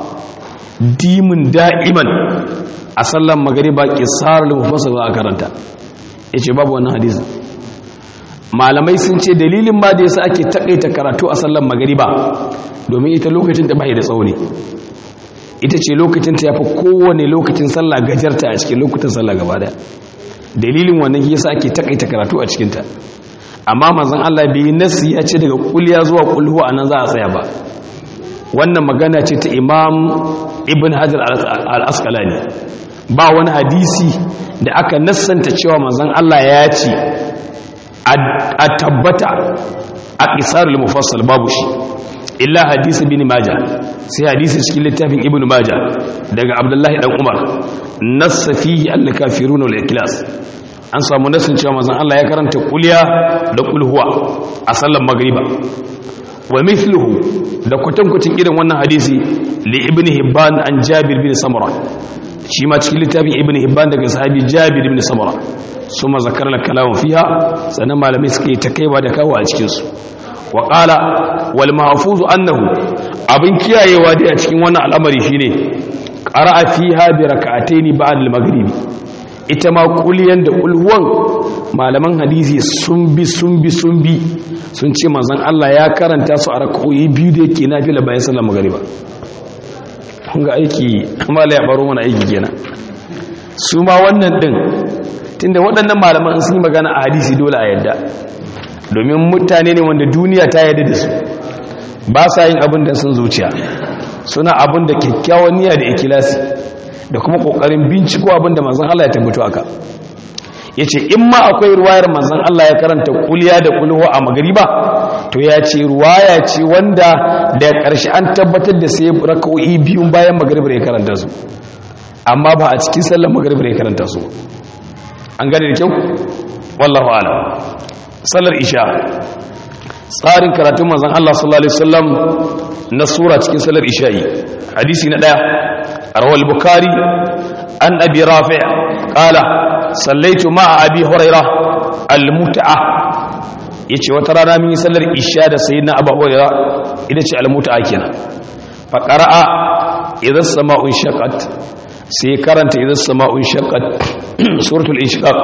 dimin da'iman a sallan magariba qisarul mufassal za a karanta yace babu wannan hadisi malamai sun ce dalilin ma da yasa ake takaita karatu a sallan magariba domin ita lokacin ta bai da tsauni ita ce lokacin ta yafi kowane lokacin sallah gajarta a cikin lokutan sallah gaba daya dalilin wannan yasa ake takaita karatu a cikin ta amma manzon Allah bai nasi ya ce daga kulliya zuwa kulhu anan za a tsaya ba wannan magana ce ta Imam Ibn Hajar al-Asqalani ba wani hadisi da aka nassanta cewa manzon Allah ya ce a tabbata a qisarul mufassal babu shi illa hadisi bin majah sai hadisi cikin littafin ibnu majah daga abdullahi dan umar nassa fihi al-kafirun wal ikhlas an samu nassin cewa manzon Allah ya karanta kulliya da kulhuwa a sallar magriba wa mithluhu da kwatankwacin irin wannan hadisi li ibn hibban an jabir bin samura shi ma cikin littafin ibn hibban daga sahabi jabir bin samura suma zakar la kalamu fiha sannan malamai suke ta kaiwa da kawo a cikin su wa qala wal mahfuz annahu abin kiyayewa dai a cikin wannan al'amari shine qara'a fiha bi rak'ataini ba'da al-maghrib ita ma kuliyan da ulhuwan malaman hadisi sun bi sun bi sun bi sun ce manzon Allah ya karanta su a rak'o'i biyu da yake nafila bayan sallar magriba kun ga aiki amma la ya baro mana aiki kenan su ma wannan din tunda waɗannan malaman sun yi magana a hadisi dole a yadda domin mutane ne wanda duniya ta yadda da su ba sa yin abin da sun zuciya suna abin da kyakkyawan niyya da ikilasi da kuma kokarin binciko abin da manzon Allah ya tambato aka yace in ma akwai ruwayar manzon Allah ya karanta kuliya da kulhu a magriba to ya ce ruwaya ce wanda da ƙarshe an tabbatar da sai raka'o'i biyun bayan magriba ya karanta su amma ba a cikin sallar magriba ya karanta su an gane da kyau wallahu a'lam sallar isha tsarin karatun manzon Allah sallallahu alaihi wasallam na sura cikin sallar isha'i hadisi na daya rawal bukhari an abi rafi' qala sallaitu ma'a abi huraira al-mut'a yace wata rana mun yi sallar isha da sayyidina abu huraira ita ce al-mut'a kenan fa qara'a idha as-sama'u shaqqat sai karanta idha as-sama'u shaqqat suratul inshiqaq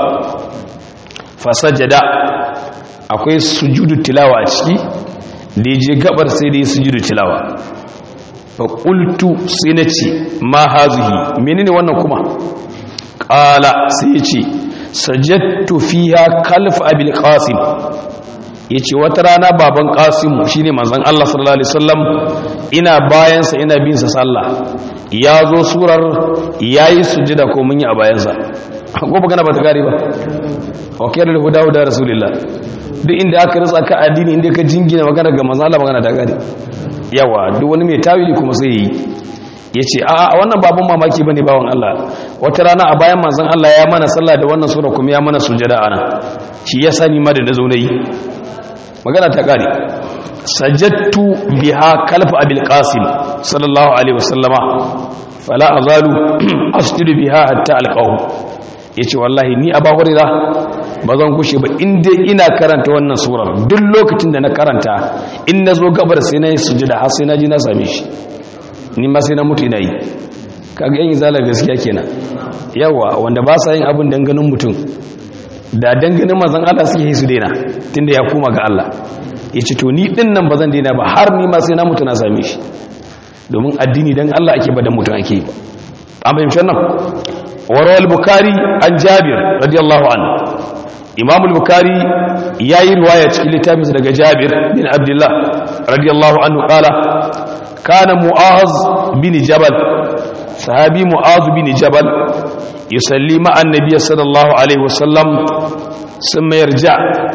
fa sajada akwai sujudu tilawa a ciki da je gabar sai da yi sujudu tilawa fa qultu sai nace ma hazihi menene wannan kuma qala sai yace sajadtu fiha kalf abil qasim yace wata rana baban qasim shine manzon Allah sallallahu alaihi wasallam ina bayan sa ina bin sa sallah ya zo surar yayi sujuda ko mun yi a bayan sa ko magana ba ta gari ba wa kayar da huda huda rasulullah duk inda aka ritsa ka addini inda ka jingina magana ga manzo Allah magana ta gari yawa duk wani mai tawili kuma sai yi yace a wannan babun mamaki bane bawon Allah wata rana a bayan manzon Allah ya mana sallah da wannan sura kuma ya mana sujada ana shi ya sani ma da nazo nayi magana ta gari sajadtu biha kalfa abil qasim sallallahu alaihi wasallama fala azalu asjudu biha hatta alqahu yace wallahi ni aba hurira ba zan kushe ba inda ina karanta wannan surar duk lokacin da na karanta in na zo gabar sai na yi sujada har sai na ji na same shi ni ma sai na mutu ina yi kaga yin zalar gaskiya kenan yawa wanda ba sa yin abin danganin mutum da danganin mazan Allah suke yi su daina tunda ya koma ga Allah ya ce to ni din nan ba zan daina ba har ni ma sai na mutu na same shi domin addini dan Allah ake ba dan mutum ake yi ba an fahimci nan warawal bukari an jabir radiyallahu anhu imam al-bukhari yayi riwaya cikin littafinsa daga jabir bin abdullah radiyallahu anhu qala kana mu'az bin jabal sahabi mu'az bin jabal yusalli ma'a annabiy sallallahu alaihi wasallam thumma yarja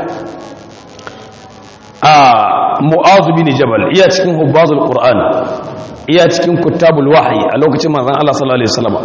a mu'az bin jabal iya cikin hubbazul qur'an iya cikin kutabul wahyi a lokacin manzon Allah sallallahu alaihi wasallam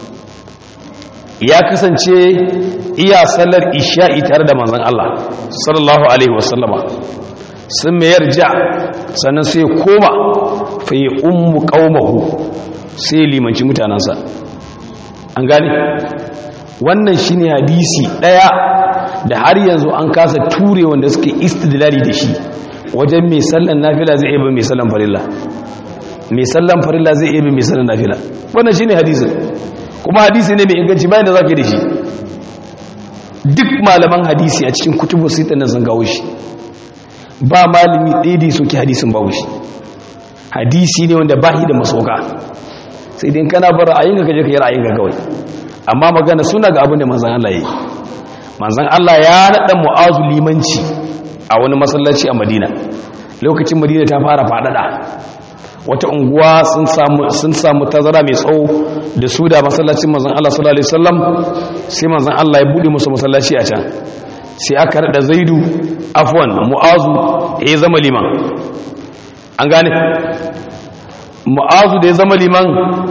ya kasance iya sallar isha'i tare da manzon Allah sallallahu alaihi wasallama sun mayar ja sannan sai koma fa yi ummu qaumahu sai limanci mutanansa an gane wannan shine hadisi daya da har yanzu an kasa ture wanda suke istidlali da shi wajen mai sallan nafila zai iya mai sallan farilla mai sallan farilla zai iya mai sallan nafila wannan shine hadisin kuma hadisi ne mai inganci bayan da zaka da shi duk malaman hadisi a cikin kutubu sita nan sun gawo shi ba malami ɗaya da soke hadisin babu shi hadisi ne wanda bahi da masoka sai dai kana bar ra'ayin ka kaje ka yi ra'ayin ka kawai amma magana suna ga abin da manzon Allah yayi manzon Allah ya nada mu'azu limanci a wani masallaci a Madina lokacin Madina ta fara fadada wata unguwa sun samu sun samu tazara mai tsawo da su da masallacin manzon Allah sallallahu alaihi wasallam sai manzon Allah ya bude musu masallaci a can sai aka rada Zaidu afwan Mu'azu ya zama liman an gane Mu'azu da ya zama liman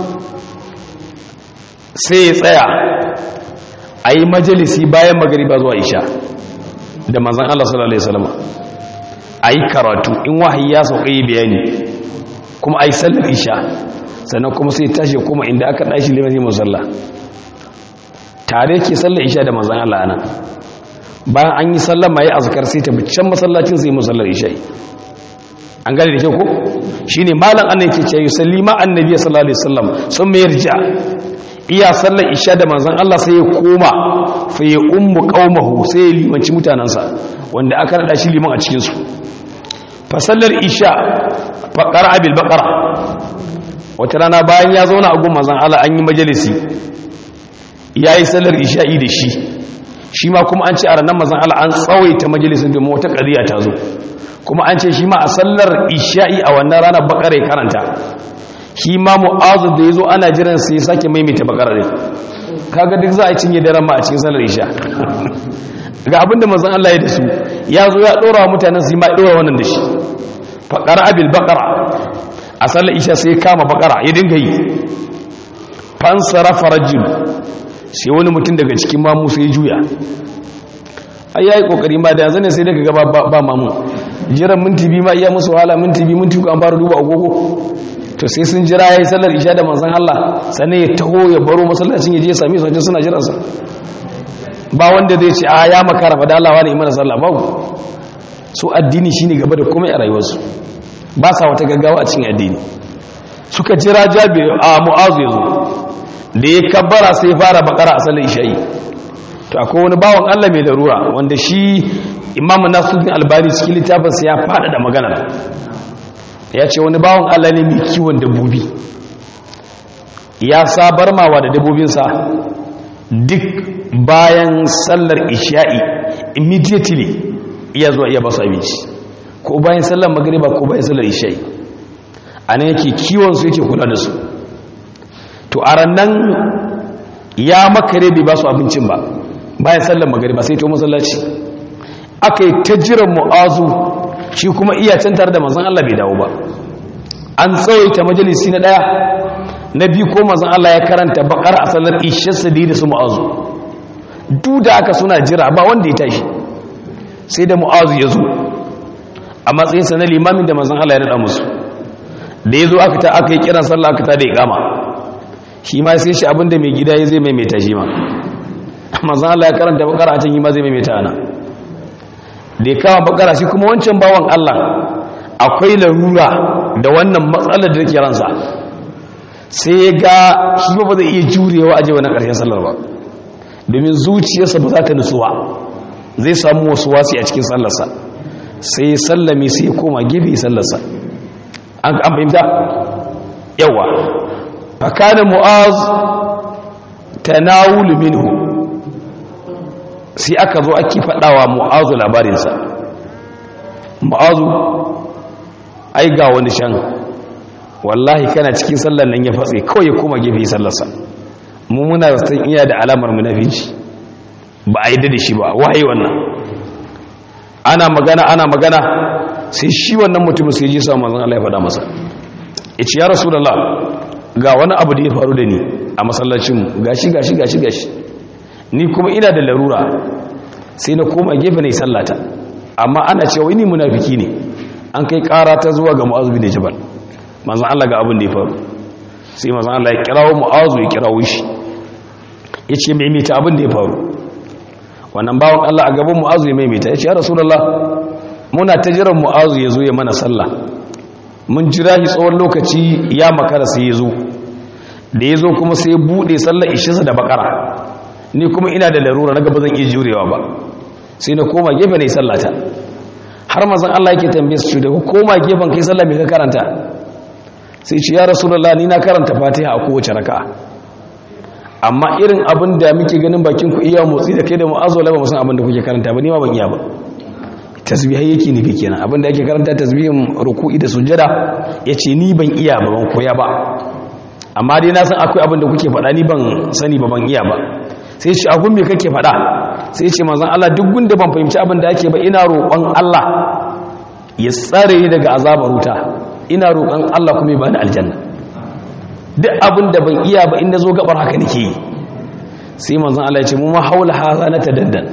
sai ya tsaya a yi majalisi bayan magariba zuwa isha da manzan Allah sallallahu Alaihi wasallama a yi karatu in wahayi ya sauka yi bayani kuma a yi sallar isha sannan kuma sai tashi kuma inda aka ɗashi liman yi musalla tare ke sallar isha da manzan Allah ana bayan an yi sallama ya azkar sai ta can masallacin sai musallar isha an gane da kyau ko shine malam annabi yake cewa sallima annabi sallallahu alaihi wasallam sun mayar ja iya sallar isha da manzan Allah sai ya koma fa ya ummu qaumahu sai ya limanci mutanansa wanda aka rada shi liman a cikin su fa sallar isha fa qara'a bil baqara wata rana bayan ya zauna a gun manzan Allah an yi majalisi yayi sallar isha'i da shi shi ma kuma an ce a ranar manzan Allah an tsawaita majalisin domin wata qadiya ta zo kuma an ce shi ma a sallar isha'i a wannan ranar baqara ya karanta shi ma mu'azu da ya zo ana jiran sai sake maimaita bakarar ne kaga duk za a cinye daren ma a cikin salar isha ga abinda mazan Allah ya da su ya zo ya ɗora wa mutanen su ma ɗora wannan da shi faƙar abil bakara a salar isha sai kama bakara ya dinga yi fansara farajin sai wani mutum daga cikin mamu sai juya ai ya yi ƙoƙari ma da yanzu ne sai daga gaba ba mamu jiran minti biyu ma iya musu wahala minti biyu minti an fara duba agogo to sai sun jira ya yi sallar isha da manzan Allah sannan ya taho ya baro masallacin ya je sami su suna jiransa ba wanda zai ce a ya makara fa dalawa ne imana sallah babu su addini shine gaba da komai a rayuwarsu ba sa wata gaggawa a cikin addini suka jira jabi a mu'azu yazo da ya kabbara sai fara bakara a sallar isha'i to akwai wani bawan Allah mai larura wanda shi imamu nasuddin albani cikin littafinsa ya faɗaɗa magana ya ce wani bawan Allah ne mai kiwon dabbobi ya sabar mawa da dabbobinsa duk bayan sallar isha'i immediately iya zuwa iya basu abinci ko bayan sallar magariba ko bayan sallar isha'i a nan yake kiwonsu yake kula da su to a rannan ya makare bai basu abincin ba bayan sallar magariba sai to masallaci aka yi ta jiran mu'azu shi kuma iya can tare da manzan Allah bai dawo ba an tsawaita majalisi na daya na biyu ko manzan Allah ya karanta bakar a sallar ishar sadi da su mu'azu duk da aka suna jira ba wanda ya tashi sai da mu'azu ya zo a matsayinsa na limamin da manzan Allah ya naɗa musu da ya zo aka ta aka yi kiran sallah aka ta da ya kama shi ma sai shi abinda mai gida ya zai maimaita shi ma manzan Allah ya karanta bakar a can yi ma zai maimaita ana da ya kama bakara shi kuma wancan bawan Allah akwai larura da wannan matsalar da ke ransa sai ya ga shi ba zai iya jurewa aje wani ƙarshen sallar ba domin zuciyarsa ba za ta nutsuwa zai samu wasu wasi a cikin sallarsa sai ya sallame sai ya koma gefe sallarsa an fahimta yawa fakanin mu'az tanawulu minhu sai aka zo ake faɗawa mu'azu labarinsa mu'azu ai ga wani shan wallahi kana cikin sallar nan ya fatse kawai ya koma gefe sallarsa mu muna san iya da alamar munafici ba a yi da shi ba wahayi wannan ana magana ana magana sai shi wannan mutum sai ji sa manzon Allah ya faɗa masa yace ya rasulullah ga wani abu da ya faru da ni a masallacin mu gashi gashi gashi gashi ni kuma ina da larura sai na koma gefe ne sallata amma ana cewa ni munafiki ne an kai ƙara ta zuwa ga mu'azu bin jabal manzon Allah ga abin da ya faru sai manzon Allah ya kirawo mu'azu ya kirawo shi yace maimaita abin da ya faru wannan bawon Allah a gaban mu'azu ya maimaita yace ya rasulullah muna ta jiran mu'azu ya zo ya mana sallah mun jira shi tsawon lokaci ya makara sai ya zo da ya zo kuma sai ya bude sallar ishinsa da bakara ni kuma ina da larura na gaba zan iya jurewa ba sai na koma gefe ne sallata har mazan Allah yake tambaye su da koma gefen kai sallah me ka karanta sai ce ya rasulullah ni na karanta fatiha a kowace raka'a amma irin abin da muke ganin bakin ku iya motsi da kai da mu'azzu la ba mu san abin da kuke karanta ba ni ma ban iya ba tasbihai yake nufi kenan abin da ake karanta tasbihin ruku'i da sujjada yace ni ban iya ba ban koya ba amma dai na san akwai abin da kuke faɗa ni ban sani ba ban iya ba sai ce abun me kake faɗa sai ce manzon Allah duk gunda ban fahimci abin da ake ba ina roƙon Allah ya tsare ni daga azabar wuta ina roƙon Allah kuma ya bani aljanna duk abin da ban iya ba inda zo gabar haka nake yi sai manzon Allah ya ce mu ma haula haza na tadaddan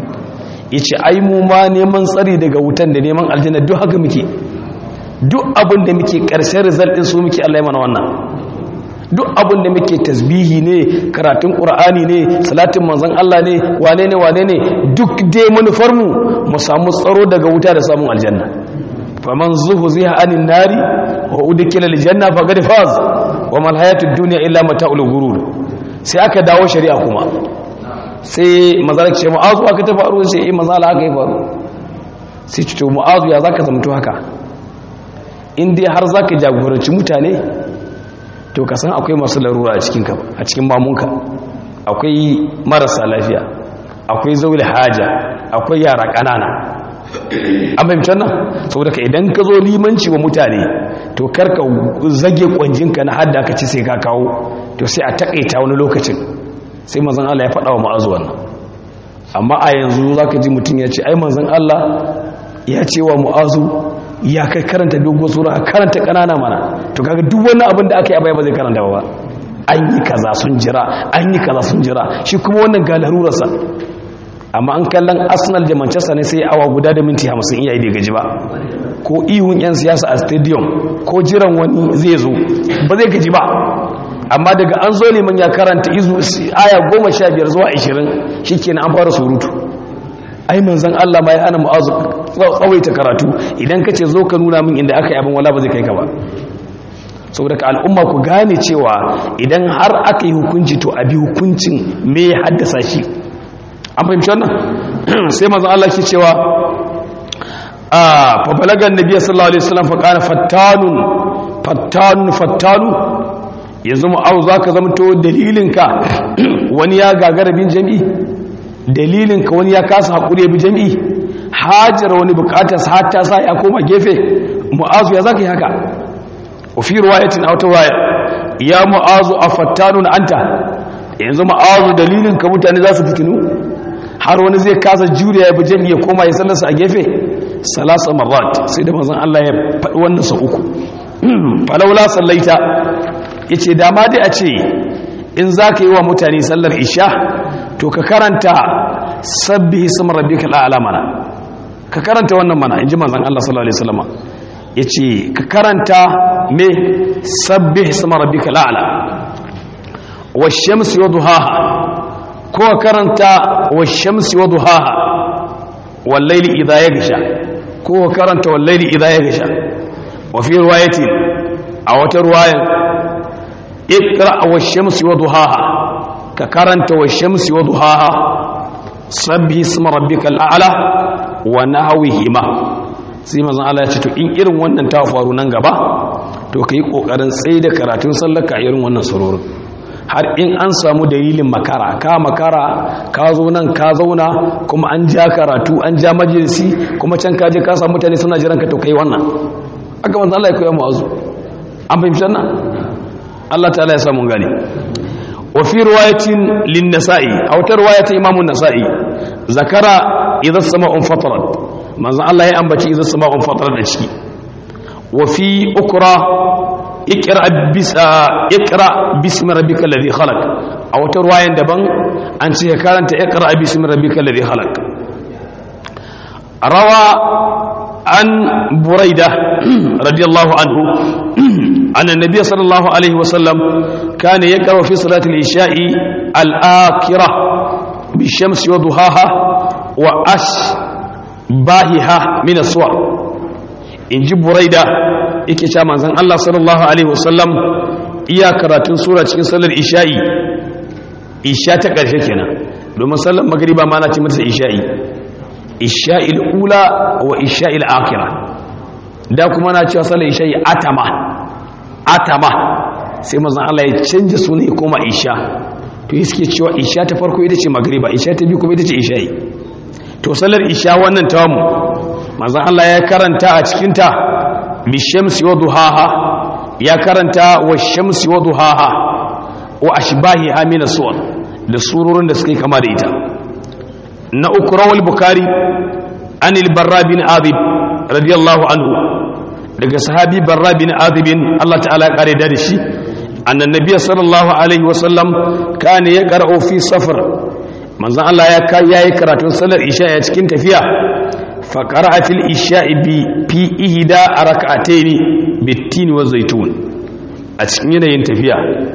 yace ai mu ma neman tsari daga wutan da neman aljanna duk haka muke duk abin da muke ƙarshen result din su muke Allah ya mana wannan duk abin da muke tasbihi ne karatun qur'ani ne salatin manzon Allah ne wane ne wane ne duk dai manufar mu mu samu tsaro daga wuta da samun aljanna faman zuhziha anin nari wa udkhila aljanna faqad faz wa mal hayatud dunya illa mata'ul ghurur sai aka dawo shari'a kuma sai mazalak ce mu'azu aka ta faru sai eh mazala aka yi faru sai ce to mu'azu ya zaka zamto haka in dai har zaka jagoranci mutane to ka san akwai masu larura a cikin a cikin mamunka akwai marasa lafiya akwai zaule haja akwai yara ƙanana an fahimci nan saboda ka idan ka zo limanci wa mutane to karka zage kwanjinka na hadda ka ci sai ka kawo to sai a takaita wani lokacin sai manzon Allah ya faɗa wa ma'azu wannan amma a yanzu zaka ji mutum ya ce ai manzon Allah ya ce wa mu'azu ya kai karanta dogon sura a karanta kanana mana to kaga duk wani abin da aka yi a baya ba zai karanta ba an yi kaza sun jira an yi kaza sun jira shi kuma wannan ga larurarsa amma an kallon arsenal da manchester ne sai awa guda da minti hamsin iya yi bai gaji ba ko ihun yan siyasa a stadium ko jiran wani zai zo ba zai gaji ba amma daga an zo neman ya karanta izu aya goma sha biyar zuwa ashirin shi kenan an fara surutu ai manzan Allah ma ya hana mu'azu tsawaita karatu idan ka ce zo ka nuna min inda aka yi abin wala ba zai kai ka ba saboda ka al'umma ku gane cewa idan har aka yi hukunci to a bi hukuncin me ya haddasa shi an fahimci wannan sai manzan Allah ke cewa a fa balagan nabiy sallallahu alaihi wasallam fa kana fattanun fattanun fattanu yanzu mu'azu zaka zama to dalilinka wani ya gagara bin jami'i dalilinka wani ya kasa haƙuri ya bi jami'i hajar wani bukatar har ta sa ya koma gefe mu'azu ya zaka yi haka wafi ruwayatin a wata waya ya mu'azu a fattanun anta yanzu mu'azu dalilinka mutane za su fitinu har wani zai kasa juriya ya bi jami'i ya koma ya sallarsa a gefe salasa marat sai da mazan Allah ya faɗi wannan sa uku falaula sallaita ya ce dama dai a ce in za ka yi wa mutane sallar isha to ka karanta sabbi isma rabbika al'ala mana ka karanta wannan mana inji manzon Allah sallallahu alaihi wasallam yace ka karanta me sabbi isma rabbika al'ala wash-shamsi wadhuhaha ko ka karanta wash-shamsi wadhuhaha wal-layli idha yaghsha ko ka karanta wal-layli idha yaghsha wa fi riwayatin a wata riwayan iqra wash-shamsi wadhuhaha ka karanta wash-shamsi wadhuhaha sabbi isma rabbikal a'la wa nahwihima sai manzon Allah ya ce to in irin wannan ta faru nan gaba to kai kokarin tsaye da karatun sallar ka irin wannan surorin har in an samu dalilin makara ka makara ka zo nan ka zauna kuma an ja karatu an ja majalisi kuma can ka je ka samu mutane suna jiran ka to kai wannan aka manzo Allah ya koya mu azu an fahimci wannan Allah ta'ala ya samu gani wa fi riwayatin lin nasa'i aw ta riwayatin imamun nasa'i zakara idza sama'un fatarat manzo Allah ya ambaci idza sama'un fatarat da ciki wa fi ukra ikra bis ikra bismi rabbikal ladhi khalaq aw ta riwayan daban an ce karanta ikra bismi rabbikal ladhi khalaq rawa an buraida radiyallahu anhu أن النبي صلى الله عليه وسلم كان يقرأ في صلاة العشاء الآكرة بالشمس وضحاها وأشباهها من الصور إن جب بريدة إكي من زن الله صلى الله عليه وسلم إيا كراتون سورة cikin salar isha'i isha ta ƙarshe kenan domin sallar magriba ma na ci mata isha'i isha'il ula wa isha'il akhirah da kuma na cewa sallar isha'i atama atama sai mazan Allah ya canja suna ya koma isha to yi suke cewa isha ta farko ita ce magriba isha ta biyu kuma ita ce isha'i to salar isha wannan tawamu mazan Allah ya karanta a cikinta bishamsi wa duhaha ya karanta wa shamsi wa duhaha wa ashbahiha min as-suwar da surorin da suka yi kama da ita na uku rawal bukari anil barra bin azib radiyallahu anhu daga sahabi barra bin azibin Allah ta'ala ya kare da shi annan nabiy sallallahu alaihi wasallam kana ya qara'u fi safar manzon Allah ya kai yayi karatun salar isha a cikin tafiya fa qara'a fil isha'i bi fi ihda rak'atayn bitin wa zaitun a cikin yanayin tafiya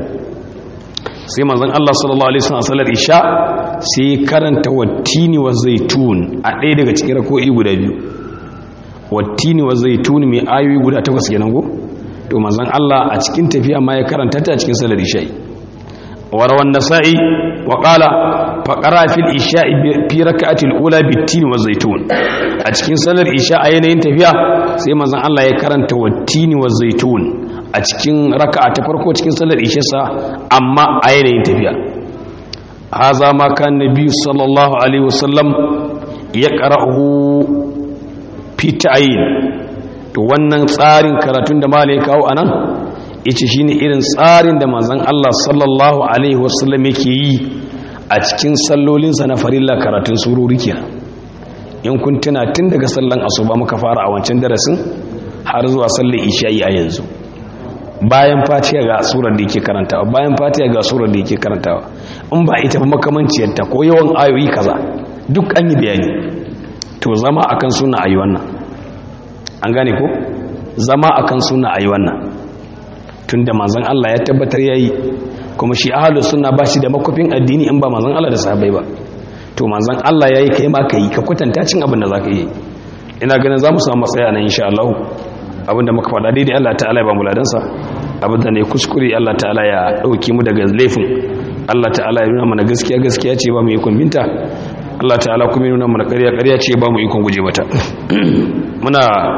sai manzon Allah sallallahu alaihi wasallam salar isha sai karanta wattini wa zaitun a ɗaya daga cikin rako'i guda biyu wattini wa zaitun mai ayoyi guda takwas kenan go to manzon Allah a cikin tafiya ma ya karanta ta a cikin salar isha'i wa rawan nasa'i wa qala fa qara fil isha'i fi rak'ati al-ula bittini wa zaitun a cikin salar isha a yanayin tafiya sai manzon Allah ya karanta wattini wa zaitun a cikin raka'a ta farko cikin salar isha sa amma a yanayin tafiya haza ma kan nabi sallallahu alaihi wasallam ya qara'uhu fi ta'yin to wannan tsarin karatun da malai kawo anan yace shine irin tsarin da manzon Allah sallallahu alaihi wasallam yake yi a cikin sallolinsa na farilla karatun sururi kenan in kun tuna tun daga sallan asuba muka fara a wancan darasin har zuwa sallar isha'i a yanzu bayan fatiha ga surar da yake karantawa bayan fatiha ga surar da yake karantawa in ba ita ba makamanciyarta ko yawan ayoyi kaza duk an yi bayani to zama akan suna ayi wannan an gane ko zama akan suna ayi wannan tunda manzon Allah ya tabbatar yayi kuma shi ahlus sunna ba shi da makofin addini in ba manzon Allah da sahabbai ba to manzon Allah yayi kai ma kai ka kwatanta cin abin da zaka yi ina ganin zamu samu matsaya nan insha Allah abinda muka faɗa daidai Allah ta'ala ya ba mu ladansa abinda ne kuskure Allah ta'ala ya dauki mu daga laifin Allah ta'ala ya nuna mana gaskiya gaskiya ce ba mu ikon binta Allah ta'ala kuma ya nuna mana ƙarya ƙarya ce ba mu ikon guje mata muna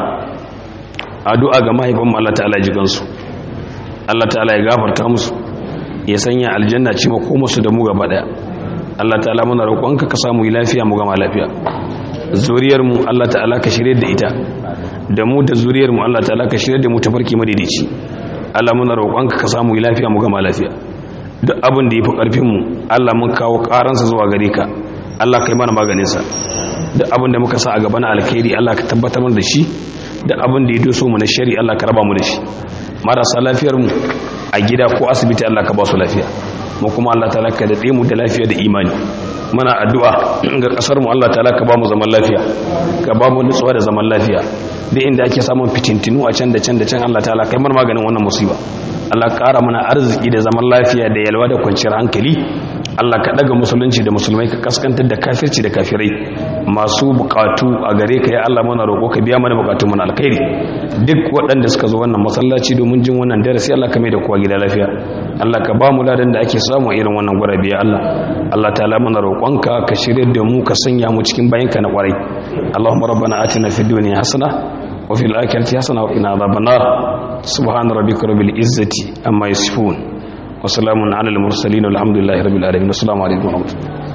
addu'a ga mahaifanmu Allah ta'ala ya ji gansu Allah ta'ala ya gafarta musu ya sanya aljanna ce ma ko musu da mu gaba daya Allah ta'ala muna roƙonka ka samu lafiya mu gama lafiya zuriyar mu Allah ta'ala ka shirye da ita da mu da zuriyar mu Allah ta'ala ka shirye da mu tafarki madaidaici Allah muna roƙonka ka samu lafiya mu gama lafiya duk abin da yafi karfin mu Allah mun kawo karansa zuwa gare ka Allah kai mana maganin sa duk abin da muka sa a gaba na alkhairi Allah ka tabbatar mana da shi duk abin da ya doso mu na shari Allah ka raba mu da shi marasa lafiyar mu a gida ko asibiti Allah ka ba su lafiya mu kuma Allah ta'ala ka dade mu da lafiya da imani muna addu'a ga kasar mu Allah ta'ala ka ba mu zaman lafiya ka ba mu nutsuwa da zaman lafiya da inda ake samun fitintinu a can da can da can Allah ta'ala kai mar maganin wannan musiba Allah ƙara mana arziki da zaman lafiya da yalwa da kwanciyar hankali Allah ka daga musulunci da musulmai ka kaskantar da kafirci da kafirai masu bukatu a gare ka ya Allah mana roƙo ka biya mana bukatu mana alkhairi duk waɗanda suka zo wannan masallaci domin jin wannan darasi Allah ka mai da kowa gida lafiya Allah ka ba mu ladan da ake samu irin wannan gurabe ya Allah Allah ta'ala mana roƙonka ka shirye da mu ka sanya mu cikin bayinka na kwarai Allahumma rabbana atina fid dunya hasana wa fil akhirati hasana wa qina adhaban nar subhana rabbika rabbil izzati amma yasifun wa salamun ala al-mursalin walhamdulillahi rabbil alamin assalamu alaikum wa rahmatullahi